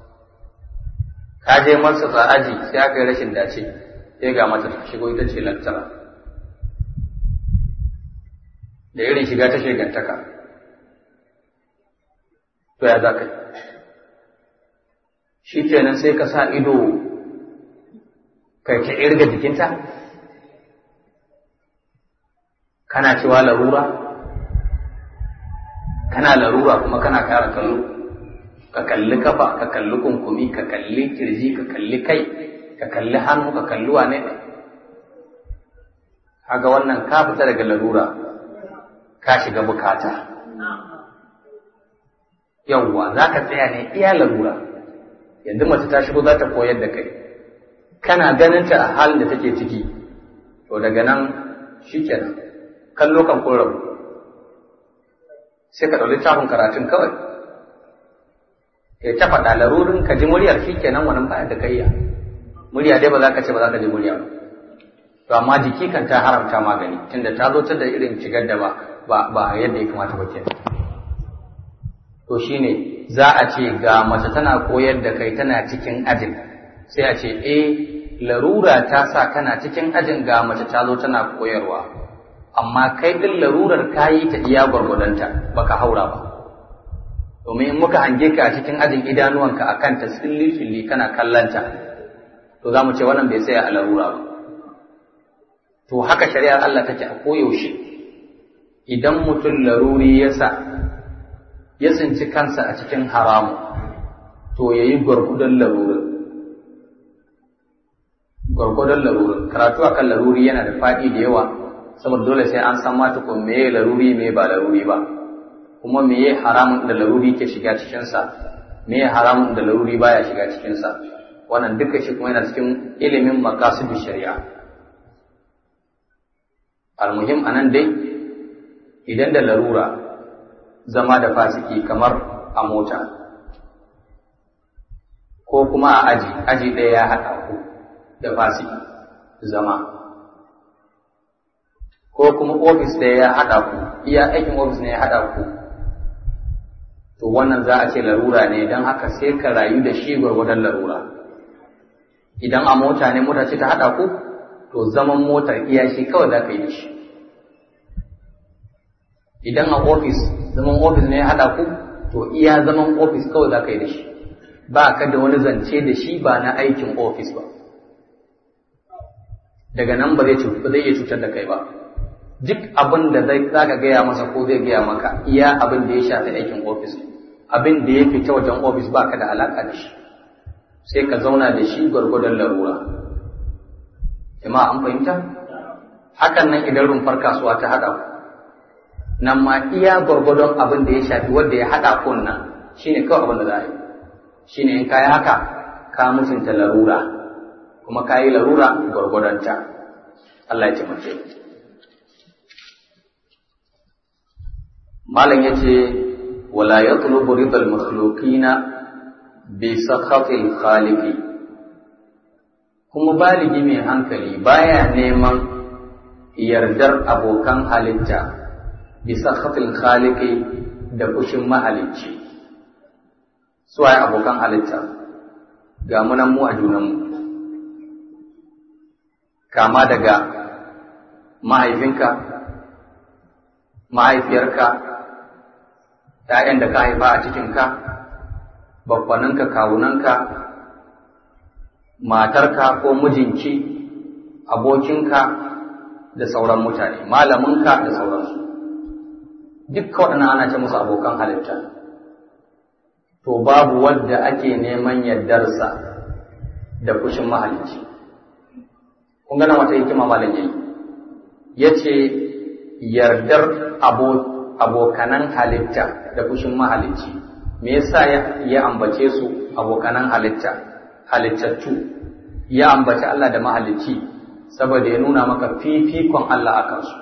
ka je masas a aji sai aka yi rashin dace sai ga mata ta shigo ita ce lecturer da irin shiga ta shigantaka to ya za ka shi kenan sai ka sa ido kai ta irga jikinta kana cewa larura kana larura kuma kana kara kallo ka kalli kafa ka kalli kunkumi ka kalli kirji ka kalli kai ka kalli hannu ka kalli wane ne haga wannan ka fita daga larura ka shiga bukata yawwa za ka tsaya ne iya larura yanzu mace ta shigo za ta koyar da kai kana ganin ta a halin da take ciki to daga nan shikenan kallo kan kun rabu sai ka ɗauki tafin karatun kawai ya ta faɗa larurin ka ji muryar shikenan wani bayan da kayya murya dai ba za ka ce ba za ka ji murya ba to amma jiki kan ta haramta magani tunda ta zo ta da irin shigar da ba ba yadda ya kamata ba kenan to shine za a ce ga mace tana koyar da kai tana cikin ajin sai a ce eh larura ta sa kana cikin ajin ga mace ta zo tana koyarwa amma kai din larurar kayi ta iya gwargwadonta baka haura ba domin in muka hange ka a cikin ajin idanuwanka a kanta silli silli kana kallanta to za mu ce wannan bai tsaya a larura ba to haka shari'ar Allah take a koyaushe idan mutum laruri ya sa ya tsinci kansa a cikin haramu to ya yi gwargwadon larurin gwargwadon larurin karatu a kan laruri yana da faɗi da yawa saboda dole sai an san mata ko meye laruri me ba laruri ba kuma meye haramun da laruri ke shiga cikinsa meye haramun da laruri baya shiga cikinsa wannan duka shi kuma yana cikin ilimin makasudu shari'a almuhim anan dai idan da larura zama da fasiki kamar a mota ko kuma a aji aji ɗaya ya haɗa ku da fasiki zama ko kuma ofis ɗaya ya haɗa ku iya aikin ofis ne ya haɗa ku to wannan za a ce larura ne don haka sai ka rayu da shi gwargwadon larura idan a mota ne mota ce ta haɗa ku to zaman motar iya shi kawai za ka yi da shi idan a ofis zaman ofis ne ya haɗa ku to iya zaman ofis kawai za ka yi da shi ba ka da wani zance da shi ba na aikin ofis ba daga nan ba zai iya cutar da kai ba duk abin da zai za ka gaya masa ko zai gaya maka iya abin da ya shafi aikin ofis abin da ya fita wajen ofis ba ka da alaƙa da shi sai ka zauna da shi gwargwadon larura jama'a an fahimta hakan nan idan rumfar kasuwa ta haɗa nan ma iya gwargwadon abin da ya shafi wanda ya haɗa kun nan shine kawai abin da za a yi shine in ka yi haka ka mutunta larura kuma ka yi larura gwargwadonta Allah ya taimake malam ya ce wala ya tulubu ridal makhluqina bi sakhatil khaliqi kuma baligi mai hankali baya neman yardar abokan halitta bi sakhatil khaliqi da kushin mahalicci su waye abokan halitta ga munan mu a junanmu kama daga mahaifinka mahaifiyarka ‘ya'yan da ka haifa a cikinka babbaninka kawunanka matarka ko mijinki abokinka da sauran mutane malaminka da sauransu duk waɗannan ana ce musu abokan halitta to babu wadda ake neman yardarsa da fushin mahalicci kun gana wata hikima malam yayi yace yardar abokanan halitta da fushin mahalicci me yasa ya ambace su abokanan halitta halittattu ya ambaci Allah da mahalicci saboda ya nuna maka fifikon Allah a kansu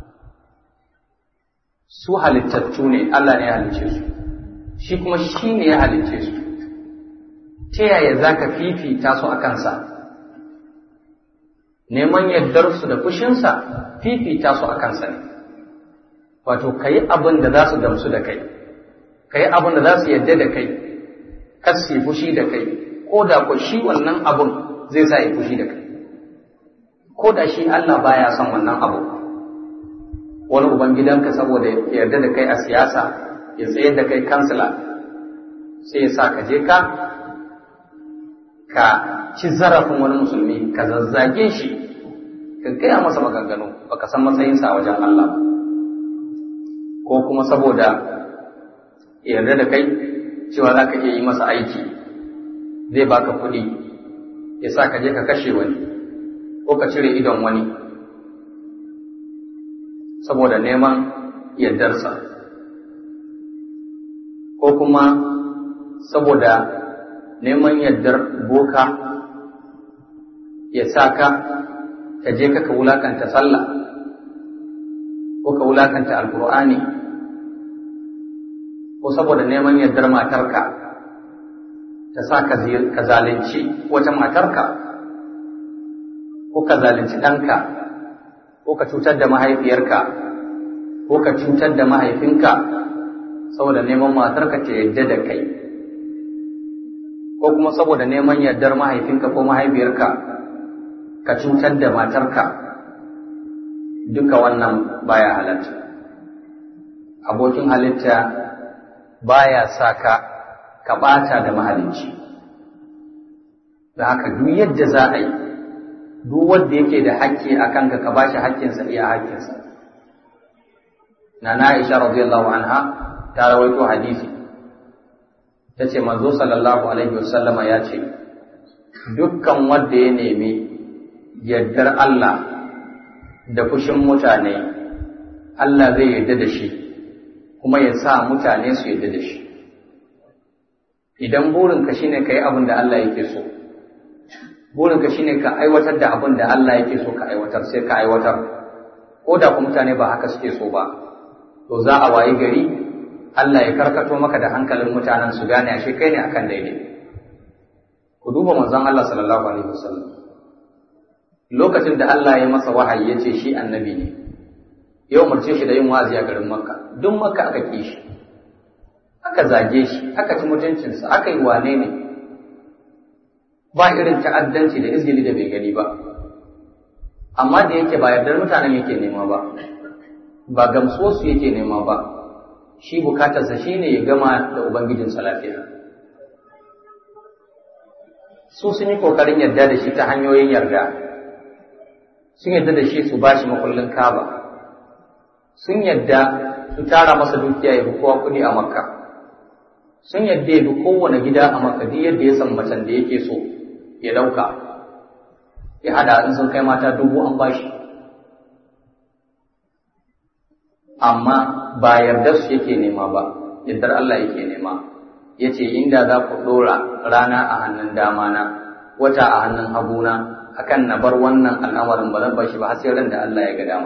su halittattu ne Allah ne ya halicce su shi kuma shi ne ya halicce su ta yaya za ka fifita su a kansa neman yardarsu da fushinsa fifita su a kansa ne wato ka yi abin da za su gamsu da kai ka yi abin da za su yarda da kai kar su yi fushi da kai ko da ko shi wannan abun zai sa yi fushi da kai ko da shi Allah baya son wannan abu wani ubangidanka saboda ya yarda da kai a siyasa ya tsayar da kai kansila sai ya sa ka je ka ka ci zarafin wani musulmi ka zazzage shi ka gaya masa maganganu baka san matsayinsa a wajen Allah ko kuma saboda yarda da kai cewa za ka iya yi masa aiki zai baka kuɗi ya sa ka je ka kashe wani ko ka cire idon wani saboda neman yardarsa ko kuma saboda neman yardar boka ya sa ka ka je ka wulakanta sallah ko ka wulakanta alkur'ani ko saboda neman yardar matarka ta sa ka zalunci wata matarka ko ka zalunci ɗanka ko ka cutar da mahaifiyarka ko ka cutar da mahaifinka saboda neman matarka ta yadda da kai ko kuma saboda neman yardar mahaifinka ko mahaifiyarka ka cutar da matarka duka wannan baya halatta abokin halitta baya sa ka ka ɓata da mahalicci da haka duk yadda za a yi duk wanda yake da hakki a kanka ka bashi hakkinsa iya hakkinsa na na Aisha radiyallahu anha ta rawaito hadisi ta ce manzo sallallahu alaihi wasallama ya ce dukkan wanda ya nemi yardar Allah da fushin mutane Allah zai yarda da shi kuma ya sa mutane su yarda da shi idan burinka shine ka yi abin da Allah yake so burinka shine ka aiwatar da abin da Allah yake so ka aiwatar sai ka aiwatar ko da kuma mutane ba haka suke so ba to za a wayi gari Allah ya karkato maka da hankalin mutanen su gane ashe kai ne akan daidai ku duba manzon Allah sallallahu alaihi wasallam lokacin da Allah ya masa wahayi ya ce shi annabi ne ya umarce shi da yin wazi a garin Makka duk Makka aka ki shi aka zage shi aka ci mutuncinsa aka yi wane ne ba irin ta'addanci da izgili da bai gani ba amma da yake ba yardar mutanen yake nema ba ba gamsuwarsu yake nema ba shi bukatarsa shi ne ya gama da ubangijinsa lafiya su sun yi kokarin yarda da shi ta hanyoyin yarda sun yarda da shi su ba shi makullin kaba sun yarda su tara masa dukiya ya kowa kuɗi a makka sun yadda ya bi kowane gida a makadi yadda ya san macen da yake so ya dauka ya hada in sun kai mata dubu an bashi amma ba yardar su yake nema ba yardar Allah yake nema ya ce inda za ku ɗora rana a hannun dama na wata a hannun haguna akan na bar wannan al'amarin ba zan bashi ba har sai ran da Allah ya ga dama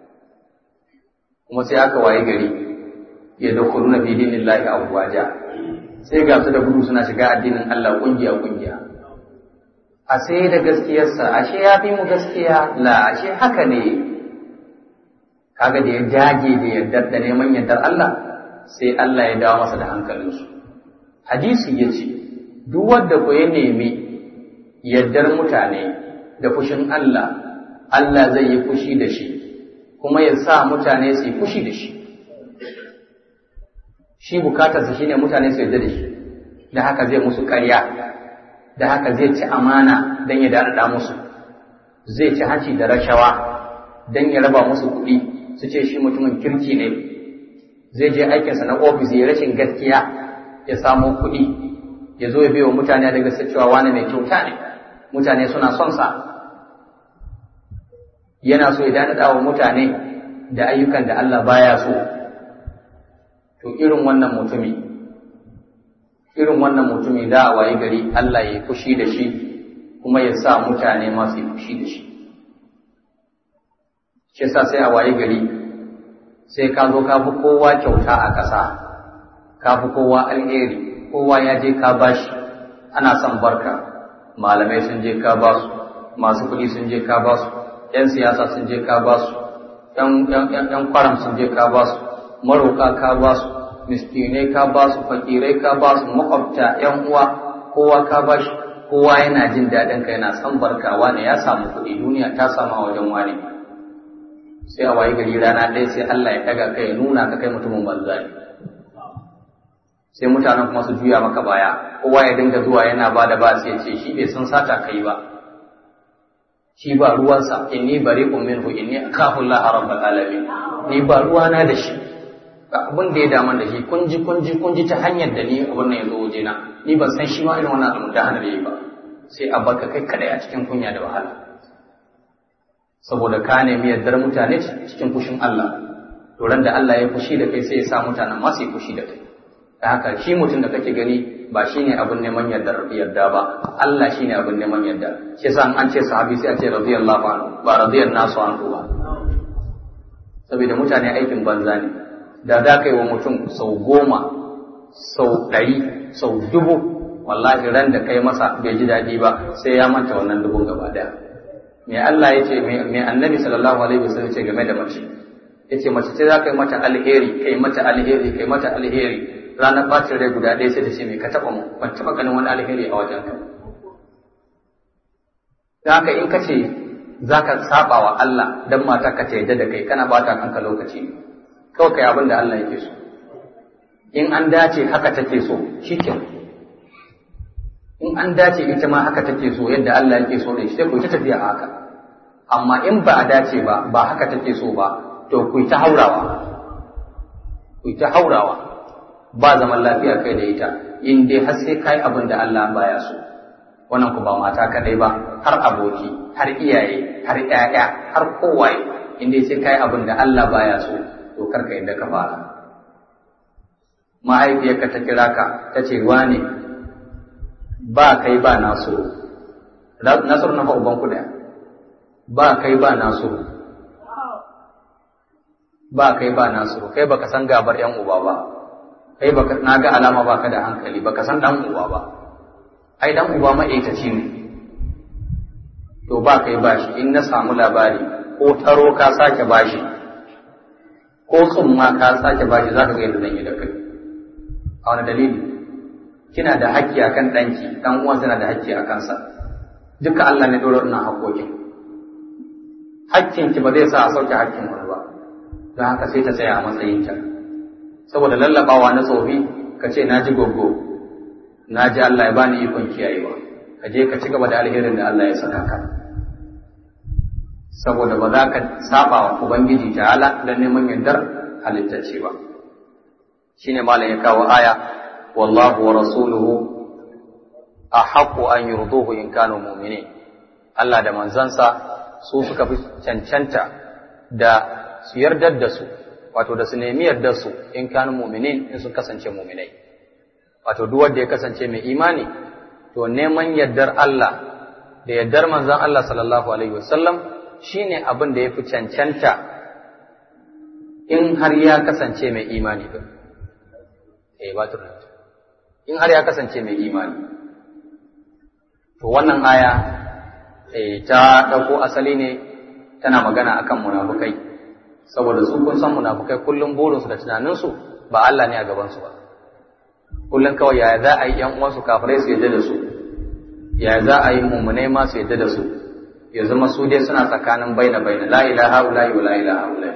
kuma sai aka waye gari ya da kuruna fi dinillahi afwaja sai ga su da gudu suna shiga addinin Allah kungiya kungiya a sai da gaskiyarsa ashe ya fi mu gaskiya la ashe haka ne kaga da ya dage da yardar da neman yardar Allah sai Allah ya dawo masa da hankalinsu hadisi ya ce duk wanda ko ya nemi yardar mutane da fushin Allah Allah zai yi fushi da shi kuma ya sa mutane su yi fushi da shi shi bukatarsa shine mutane su yarda da shi da haka zai musu ƙarya da haka zai ci amana don ya daɗaɗa musu zai ci hanci da rashawa don ya raba musu kuɗi su ce shi mutumin kirki ne zai je aikinsa na ofis ya rashin gaskiya ya samo kuɗi ya zo ya biyo mutane daga cewa wani mai kyauta ne mutane suna son sa yana so ya daɗaɗa wa mutane da ayyukan da Allah baya so to irin wannan mutumi irin wannan mutumi za a wayi gari Allah ya fushi da shi kuma ya sa mutane masu fushi da shi shi yasa sai a wayi gari sai ka zo ka fi kowa kyauta a ƙasa ka fi kowa alheri kowa ya je ka bashi ana son barka malamai sun je ka basu masu kuɗi sun je ka basu 'yan siyasa sun je ka basu 'yan kwaram sun je ka basu maroka ka ba su miskinai ka ba su fakirai ka ba su makwabta yan uwa kowa ka ba shi kowa yana jin daɗin ka yana san barkawa ne ya samu kuɗi duniya ta samu a wajen wani sai a wayi gari rana ɗaya sai Allah ya ɗaga kai ya nuna ka kai mutumin banza ne sai mutanen kuma su juya maka baya kowa ya dinga zuwa yana ba da ba sai ce shi bai san sata kai ba shi ba ruwansa inni bari'un minhu inni akhafu Allah rabbul alamin ni ba ruwana da shi ba abin da ya daman da shi kun ji kun ji kun ji ta hanyar da ni abin nan ya zo waje na ni ban san shi ma irin wannan abin da hana da yi ba sai a baka kai kadai a cikin kunya da wahala saboda ka nemi yardar mutane cikin fushin Allah to ran da Allah ya fushi da kai sai ya sa mutanen ma su yi fushi da kai da haka shi mutum da kake gani ba shine abin neman yardar yarda ba Allah shine abin neman yarda shi yasa an ce sahabi sai a ce radiyallahu anhu ba radiyallahu nasu anhu ba saboda mutane aikin banza ne da za ka yi wa mutum sau goma sau ɗari sau dubu wallahi ran da kai masa bai ji daɗi ba sai ya manta wannan dubun gaba ɗaya me Allah ya ce me annabi sallallahu alaihi wasallam ce game da mace ya ce mace ce za ka yi mata alheri kai mata alheri kai mata alheri ranar bacin rai guda ɗaya sai ta ce me ka taɓa mu ban taɓa ganin wani alheri a wajen ka da haka in ka ce za ka saba wa Allah dan mata ka ta yadda da kai kana bata kanka lokaci ne kawai kai abin da Allah yake so in an dace haka take so shikenan in an dace ita ma haka take so yadda Allah yake so da shi sai ku ta tafiya haka amma in ba a dace ba ba haka take so ba to ku ta haurawa ku ta haurawa ba zaman lafiya kai da ita in dai har sai kai abin da Allah baya so wannan ku ba mata kadai ba har aboki har iyaye har ƴaƴa har kowaye in dai sai kai abin da Allah baya so to karka yadda ka fara mahaifiyarka ta kira ka ta ce wane ba kai ba nasiru nasiru na uban ku daya ba kai ba nasiru ba kai ba nasiru kai baka san gabar yan uba ba kai baka na ga alama baka da hankali baka san dan uba ba ai dan uba ma'aikaci ne to ba kai ba shi in na samu labari ko taro ka sake bashi ko tsumma ka sake bashi za ka ga yadda zan yi da kai a wani dalili kina da haƙƙi akan ɗanki ɗan uwansa na da haƙƙi a kansa duka Allah ne ɗora ina haƙƙoƙin haƙƙinki ba zai sa a sauke haƙƙin wani ba don haka sai ta tsaya a matsayinta saboda lallaɓawa na tsofi ka ce na ji goggo na ji Allah ya bani ikon kiyayewa ka je ka ci gaba da alherin da Allah ya saka ka saboda ba za ka saba wa Ubangiji ta'ala don neman yardar halittacce ba. Shi ne malam ya kawo aya wallahu wa rasuluhu ahaqqu an yurduhu in kanu mu'minin Allah da manzansa su suka fi cancanta da su yardar da su wato da su nemi yardar su in kanu mu'minin in sun kasance mu'minai wato duk wanda ya kasance mai imani to neman yardar Allah da yardar manzon Allah sallallahu alaihi wasallam shine abin da yafi cancanta in har ya kasance mai imani din eh ba in har ya kasance mai imani to wannan aya eh ta dauko asali ne tana magana akan munafukai saboda su kun san munafukai kullum burinsu da tunaninsu ba Allah ne a gabansu ba kullum kawai yaya za a yi ‘yan uwansu kafirai su yadda da su yaya za a yi mummunai ma su yadda da su ya zama su dai suna tsakanin baina baina la ilaha illa wa la ilaha illa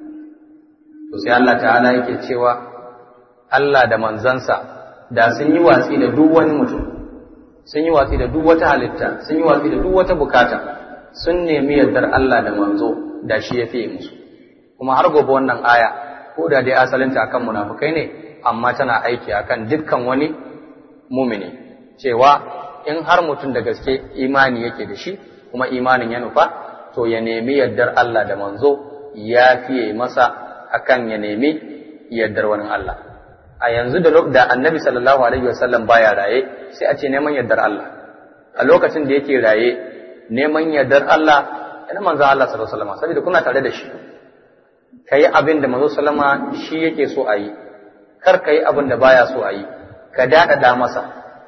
to sai Allah ta'ala yake cewa Allah da manzansa da sun yi watsi da duk wani mutum sun yi watsi da duk wata halitta sun yi watsi da duk wata bukata sun nemi yardar Allah da manzo da shi ya fiye musu kuma har gobe wannan aya ko da dai asalinta akan munafukai ne amma tana aiki akan dukkan wani mumini cewa in har mutum da gaske imani yake da shi kuma imanin ya nufa to ya nemi yardar Allah da manzo ya fiye masa akan ya nemi yardar wani Allah a yanzu da da annabi sallallahu alaihi wasallam baya raye sai a ce neman yardar Allah a lokacin da yake raye neman yardar Allah ina manzo Allah sallallahu alaihi wasallam saboda kuna tare da shi kai abin da manzo sallama shi yake so a yi kar ka yi abin da baya so a yi ka daɗaɗa masa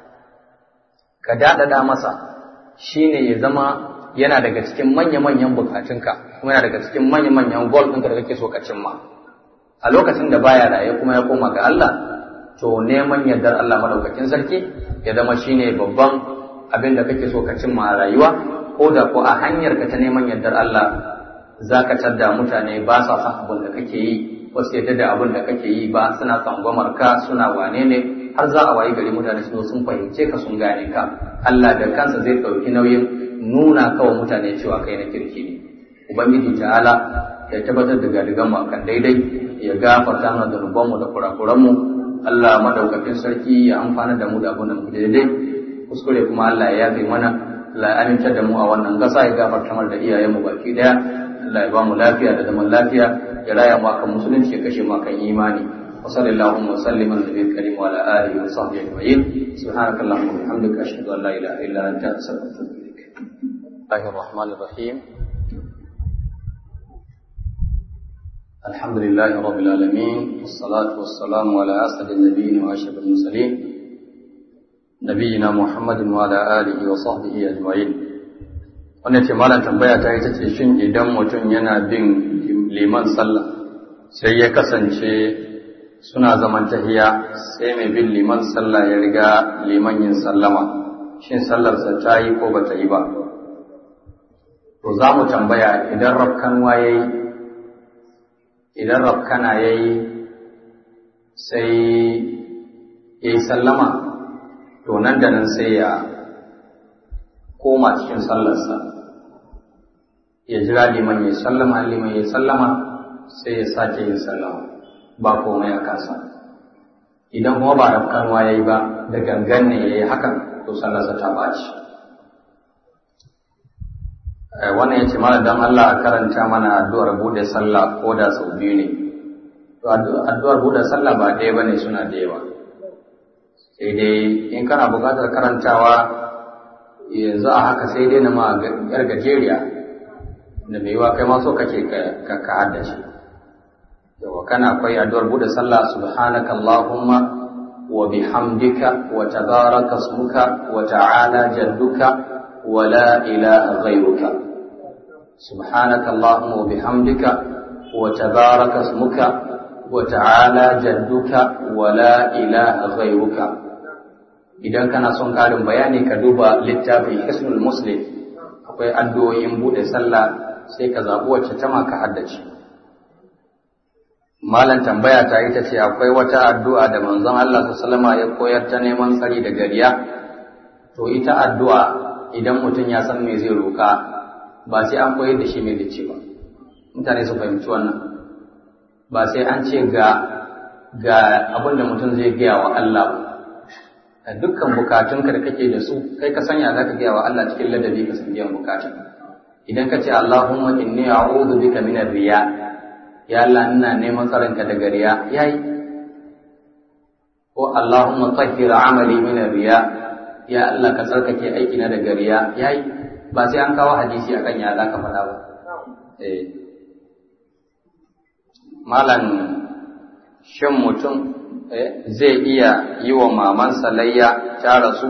ka daɗaɗa masa shine ya zama yana daga cikin manya-manyan bukatunka kuma yana daga cikin manya-manyan gol ɗinka da kake so ka cimma a lokacin da baya raye kuma ya koma ga Allah to neman yardar Allah madaukakin sarki ya zama shine babban abin da kake so ka cimma a rayuwa ko da ko a hanyar ka ta neman yardar Allah za ka tadda mutane ba sa son abin da kake yi wasu yadda da abin da kake yi ba suna tsangwamar ka suna wane ne har za a wayi gari mutane sun sun fahimce ka sun gane ka Allah da kansa zai ɗauki nauyin nuna kawa mutane cewa kai na kirki ne ubangiji ta'ala ya tabbatar da gadigan mu akan daidai ya gafarta mana zunuban mu da kurakuran mu Allah madaukakin sarki ya amfana da mu da abin da mu daidai kuskure kuma Allah ya yafe mana Allah ya aminta da mu a wannan gasa ya gafarta mana da iyayen mu baki daya Allah ya ba mu lafiya da zaman lafiya ya raya mu akan musulunci ya kashe mu akan imani wa sallallahu wa sallim ala nabiyil karim wa ala alihi wa sahbihi ajma'in subhanakallahumma wa bihamdika ashhadu an la ilaha illa anta astaghfiruka wa atubu ilaik Bismillahir Rahmanir Rahim الحمد لله رب العالمين والصلاة والسلام على أسعد النبيين وأشرف المرسلين نبينا محمد وعلى آله وصحبه أجمعين wannan ce malam tambaya ta ita ce shin idan mutum yana bin liman sallah sai ya kasance suna zaman tahiya sai mai bin liman sallah ya riga liman yin sallama shin sallarsa ta yi ko ba ta yi ba to za mu tambaya idan rafkanwa ya yi idan rafkana ya yi sai ya yi sallama to nan da nan sai ya koma cikin sallarsa ya jira liman ya sallama liman ya sallama sai ya sake yin sallama ba komai a kansa idan kuma ba rafkanwa ya yi ba da gangan ne ya yi hakan to sallarsa ta ɓaci wannan ya ce mana don Allah a karanta mana addu'ar buɗe sallah ko da sau biyu ne to addu'ar buɗe sallah ba ɗaya ba ne suna da yawa sai dai in kana buƙatar karantawa yanzu a haka sai dai na ma yar gajeriya da mai yiwa kai ma so kake ka ka haddace yawa kana akwai addu'ar bude sallah subhanaka allahumma wa bihamdika wa tabaraka ismuka wa ta'ala jadduka wa la ilaha ghayruka subhanaka allahumma wa bihamdika wa tabaraka ismuka wa ta'ala jadduka wa la ilaha ghayruka idan kana son ƙarin bayani ka duba littafin hisnul muslim akwai addu'o'in buɗe sallah sai ka zaɓi wacce ta ka haddace malam tambaya ta ita ce akwai wata addu'a da manzon Allah sallama ya koyar ta neman tsari da gariya to ita addu'a idan mutum ya san me zai roƙa ba sai an koyar da shi me zai ce ba mutane su fahimci wannan ba sai an ce ga ga abin da mutum zai gaya wa Allah ba dukkan bukatunka da kake da su kai ka sanya za ka gaya wa Allah cikin ladabi ka san biyan bukatun idan ka ce Allahumma inni a'udhu bika min riya ya Allah ina neman tsaronka daga riya yayi ko Allahumma tahhir amali min riya ya Allah ka tsarkake aiki na daga riya yayi ba sai an kawo hadisi akan ya za ka faɗa ba eh malam shin mutum zai iya yi wa mamansa layya ta rasu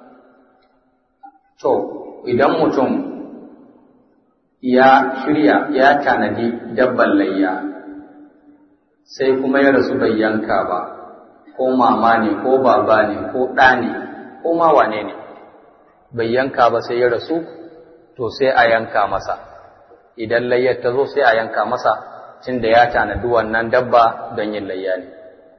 to idan mutum ya shirya ya tanadi dabban layya sai kuma ya rasu bai yanka ba ko mama ne ko baba ne ko ɗa ne ko ma wane ne bai yanka ba sai ya rasu to sai a yanka masa idan layyar ta zo sai a yanka masa tunda ya tanadi wannan dabba don yin layya ne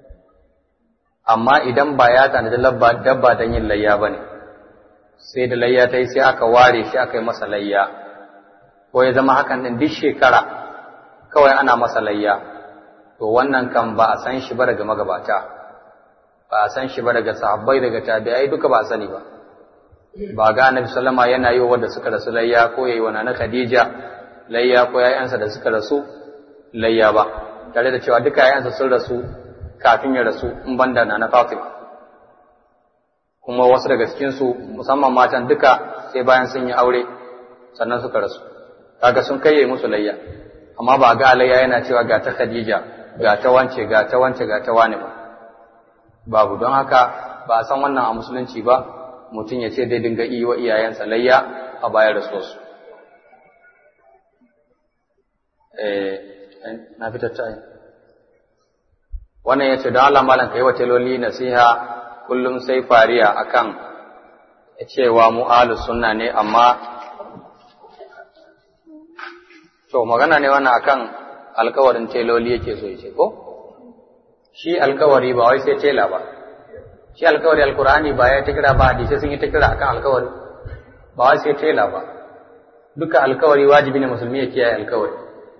amma idan ba ya tanadi dabba don yin layya ba ne sai da layya ta yi sai aka ware shi aka yi masa layya ko ya zama hakan ɗin duk shekara kawai ana masa layya to wannan kan ba a san shi ba daga magabata ba a san shi ba daga sahabbai daga tabi'ai duka ba a sani ba ba ga annabi sallama yana yi wa wanda suka rasu layya ko yayi wa nana khadija layya ko yayansa da suka rasu layya ba tare da cewa duka yayansa sun rasu kafin ya rasu in banda na Fatima kuma wasu daga cikin su musamman matan duka sai bayan sun yi aure sannan suka rasu kaga sun kai musu layya amma ba ga layya yana cewa ga ta Khadija ga ta wance ga ta wance ga ta wani ba babu don haka ba a san wannan a musulunci ba mutum ya ce dai dinga iya wa iyayensa layya a bayar da su na fitar ta wannan ya ce don Allah malam kai wa teloli nasiha kullum sai fariya akan cewa mu ahlus sunna ne amma to magana ne wannan akan alkawarin teloli yake so yace ko shi alkawari ba wai sai tela ba shi alkawari alkur'ani ba ya ta kira ba hadisi sun yi ta kira akan alkawari ba wai sai tela ba duka alkawari wajibi ne musulmi ya kiyaye alkawari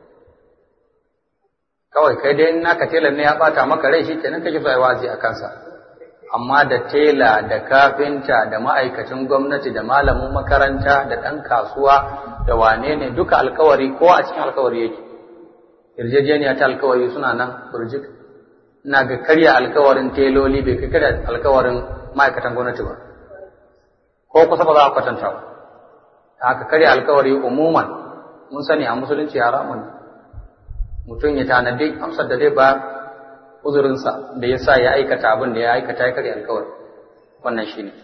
kawai kai dai naka telan ne ya bata maka rai shi kenan kake so wazi a kansa amma da tela da kafinta da ma'aikacin gwamnati da malamin makaranta da ɗan kasuwa da wane ne duka alkawari ko a cikin alkawari yake yarjejeniya ta alkawari suna nan burjik ina ga karya alkawarin teloli bai kai karya alkawarin ma'aikatan gwamnati ba ko kusa ba za a kwatanta ba haka karya alkawari umuman mun sani a musulunci haramun mutum ya tanadi amsar da zai ba uzurinsa da ya sa ya aikata abin da ya aikata ya karya alkawari wannan shi ne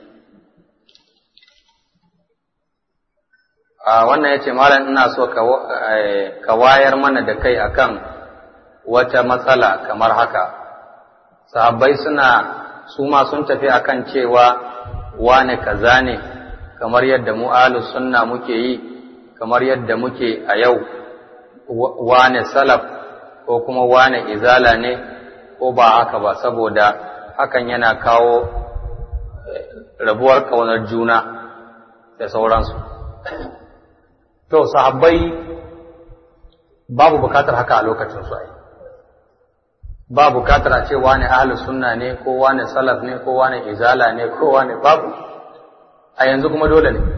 wannan ya ce malam ina so ka wayar mana da kai akan wata matsala kamar haka sahabbai suna su ma sun tafi akan cewa wane kaza ne kamar yadda mu ahlus sunna muke yi kamar yadda muke a yau wane salaf ko kuma wane izala ne ko ba haka ba saboda hakan yana kawo rabuwar kaunar juna da sauransu to sahabbai babu bukatar haka a lokacin su ai ba bukatar a ce wane ahlus sunna ne ko wane salaf ne ko wane izala ne ko wane babu a yanzu kuma dole ne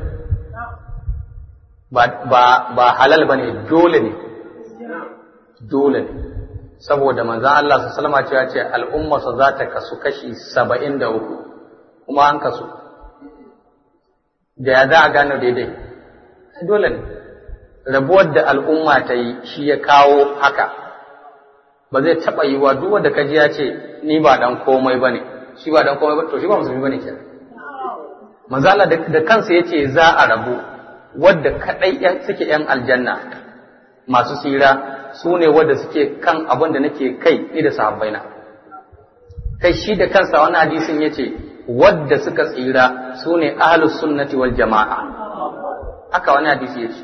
ba ba ba halal bane dole ne dole ne saboda manzon Allah sallallahu alaihi wasallam ce al'umma sa za ta kasu kashi 73 kuma an kasu da ya za a gano daidai dole ne rabuwar da al'umma ta yi shi ya kawo haka ba zai taɓa yi wa duk wanda kaji ya ce ni ba dan komai ba ne shi ba dan komai ba to shi ba musulmi ba ne kenan manzo Allah da kansa yace za a rabu wadda kadai yan suke yan aljanna masu tsira su ne wadda suke kan abin da nake kai ni da sahabbaina kai shi da kansa wani hadisin yace wadda suka tsira su ne ahlus sunnati wal jama'a haka wani hadisi yace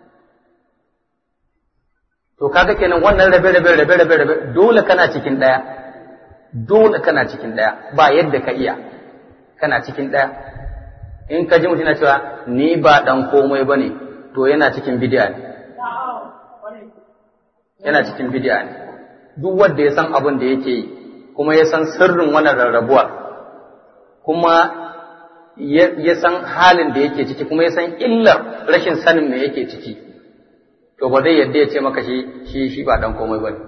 to kaga kenan wannan rabe rabe rabe rabe rabe dole kana cikin daya dole kana cikin daya ba yadda ka iya kana cikin daya in ka ji mutum na cewa ni ba dan komai bane to yana cikin bid'a ne yana cikin bid'a ne duk wanda ya san abin da yake yi kuma ya san sirrin wannan rarrabuwa kuma ya san halin da yake ciki kuma ya san illar rashin sanin me yake ciki to ba zai yadda ya ce maka shi shi shi ba dan komai bane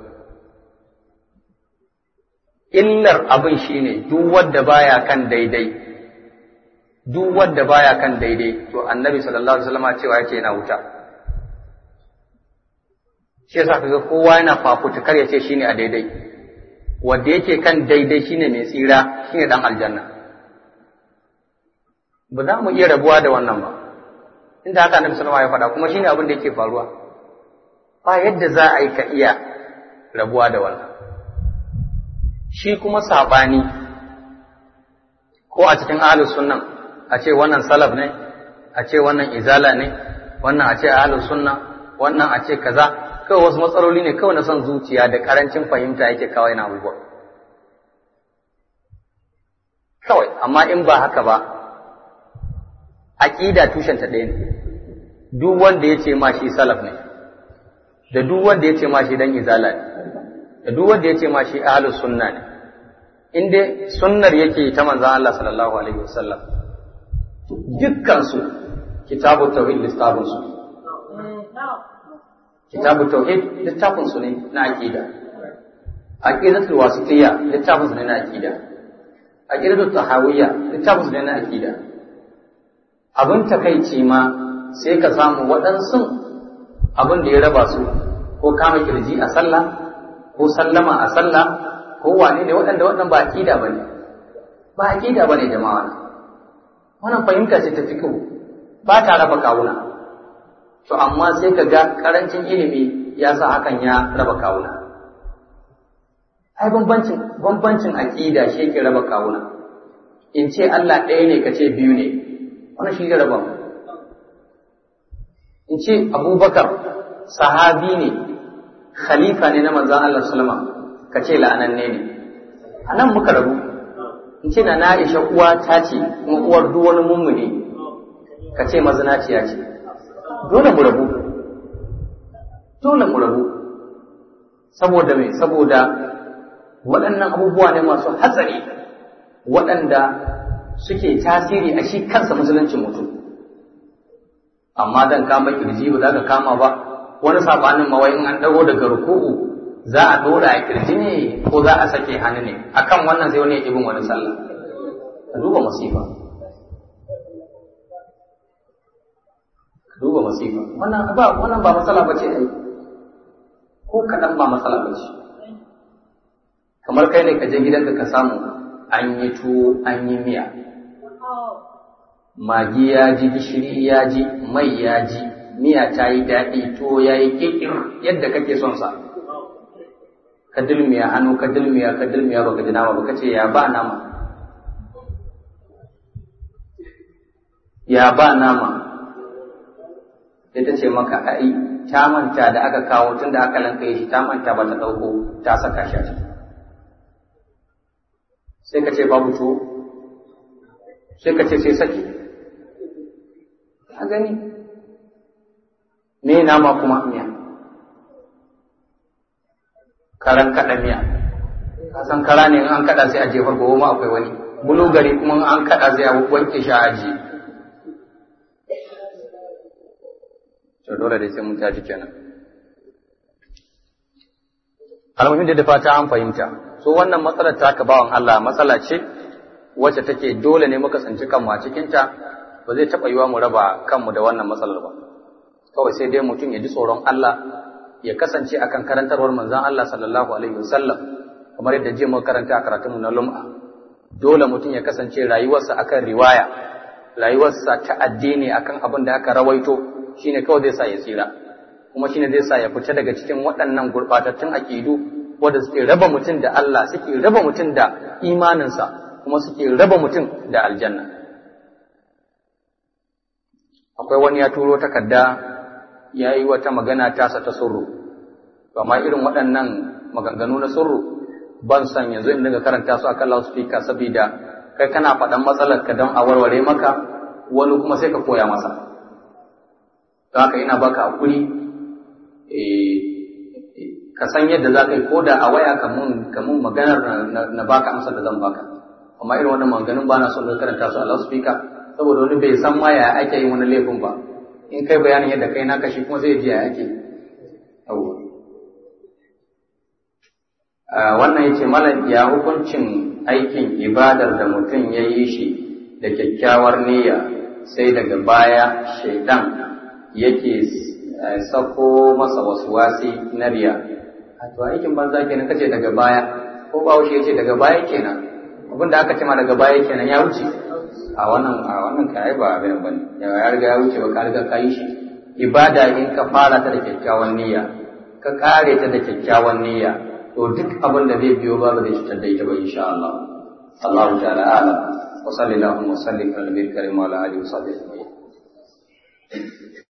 illar abin shine duk wanda baya kan daidai duk wanda baya kan daidai to annabi sallallahu alaihi wasallam cewa yake yana wuta shi yasa kaga kowa yana fafutukar ya ce shine a daidai wanda yake kan daidai shine mai tsira shine dan aljanna ba za mu iya rabuwa da wannan ba inda haka annabi sallallahu alaihi wasallam ya faɗa kuma shine abin da yake faruwa ba yadda za a yi ka iya rabuwa da wannan shi kuma sabani ko a cikin ahlus sunnan a ce wannan salaf ne a ce wannan izala ne wannan a ce ahlus sunna wannan a ce kaza kawai wasu matsaloli ne kawai na son zuciya da karancin fahimta yake kawai na abubuwa kawai amma in ba haka ba aƙida tushenta ɗaya ne duk wanda ya ce ma shi salaf ne da duk wanda ya ce ma shi dan izala ne da duk wanda ya ce ma shi ahlus sunna ne in dai sunnar yake ta manzon Allah sallallahu alaihi wasallam dukkan su kitabu tauhid littafin su kitabu tauhid littafin su ne na aqida aqidatul wasitiyya littafin su ne na aqida aqidatul tahawiyya littafin su ne na aqida abin takaici ma sai ka samu waɗansu abin da ya raba su ko kama kirji a sallah ko sallama a sallah ko wane ne waɗanda waɗanda ba aqida bane ba aqida bane jama'a wannan fahimta ce ta fiqh ba ta raba kawuna to amma sai ka ga karancin ilimi ya sa hakan ya raba kawuna ai bambancin bambancin aqida shi yake raba kawuna in ce Allah ɗaya ne ka ce biyu ne wannan shi zai raba in ce Abubakar sahabi ne khalifa ne na manzon Allah sallama ka ce la'ananne ne anan muka rabu in ce na Aisha uwa ta ce kuma uwar duk wani mummuni ka ce mazinaciya ce dole mu rabu dole mu rabu saboda me saboda waɗannan abubuwa ne masu hatsari waɗanda suke tasiri a shi kansa musuluncin mutum amma dan kama kirji ba za ka kama ba wani sabanin mawai in an dago daga ruku'u za a dora a kirji ne ko za a sake hannu ne akan wannan sai wani ya ibin wani sallah ka duba masifa ka duba masifa wannan ba wannan ba matsala bace ai ko kaɗan ba matsala bace kamar kai ne ka je gidanka ka samu an yi tuwo an yi miya magi ya ji gishiri ya ji mai ya ji miya ta yi daɗi tuwo ya yi kikir yadda kake son sa ka dulmiya hannu ka dulmiya ka dulmiya baka ji nama baka ce ya ba nama ya ba nama ita ce maka ai ta manta da aka kawo tun da aka lanka shi ta manta ba ta ɗauko ta saka shi a ciki sai ka ce babu tuwo sai ka ce sai saki a gani me nama kuma miya karan kaɗa miya ka san kara ne in an kaɗa sai a jefar gobe ma akwai wani bulu gari kuma an kaɗa sai a wanke shi a aji to dole dai sai mun tashi kenan almuhim da fata an fahimta so wannan matsalar ta bawan Allah matsala ce wacce take dole ne muka tsinci kanmu a cikinta ba zai taɓa yiwa mu raba kanmu da wannan matsalar ba kawai sai dai mutum ya ji tsoron Allah ya kasance akan karantarwar manzon Allah sallallahu alaihi wasallam kamar yadda jiya muka karanta a karatunmu na lum'a dole mutum ya kasance rayuwarsa akan riwaya rayuwarsa ta addini akan abin da aka rawaito shine kawai zai sa ya tsira kuma shine zai sa ya fita daga cikin waɗannan gurɓatattun aƙidu wanda suke raba mutum da Allah suke raba mutum da imaninsa kuma suke raba mutum da aljanna akwai wani ya turo takarda ya yi wata magana tasa ta surru amma irin waɗannan maganganu na surru ban san yanzu in daga karanta su akan loudspeaker saboda kai kana faɗan matsalar ka don a warware maka wani kuma sai ka koya masa don haka ina baka hakuri ka san yadda za ka yi ko da a waya ka mun maganar na baka amsar da zan baka amma irin wannan maganganun ba na son ka karanta su a loudspeaker saboda wani bai san ma ya ake yin wani laifin ba in kai bayanin yadda kai naka shi kuma zai ji ya ake yawwa wannan ya ce malam ya hukuncin aikin ibadar da mutum ya yi shi da kyakkyawar niyya sai daga baya shaidan yake sako masa wasu wasi na riya to aikin banza kenan kace daga baya ko ba ya ce daga baya kenan abin da aka ce ma daga baya kenan ya wuce a wannan a wannan kai ba abin bane ya riga ya wuce ba ka riga ka yi shi ibada in ka fara ta da kyakkyawan niyya ka kare ta da kyakkyawan niyya to duk abin da zai biyo ba zai cutar da ita ba insha Allah Allah ta'ala ala wa sallallahu wa sallim ala nabiyil karim wa ala alihi wa sahbihi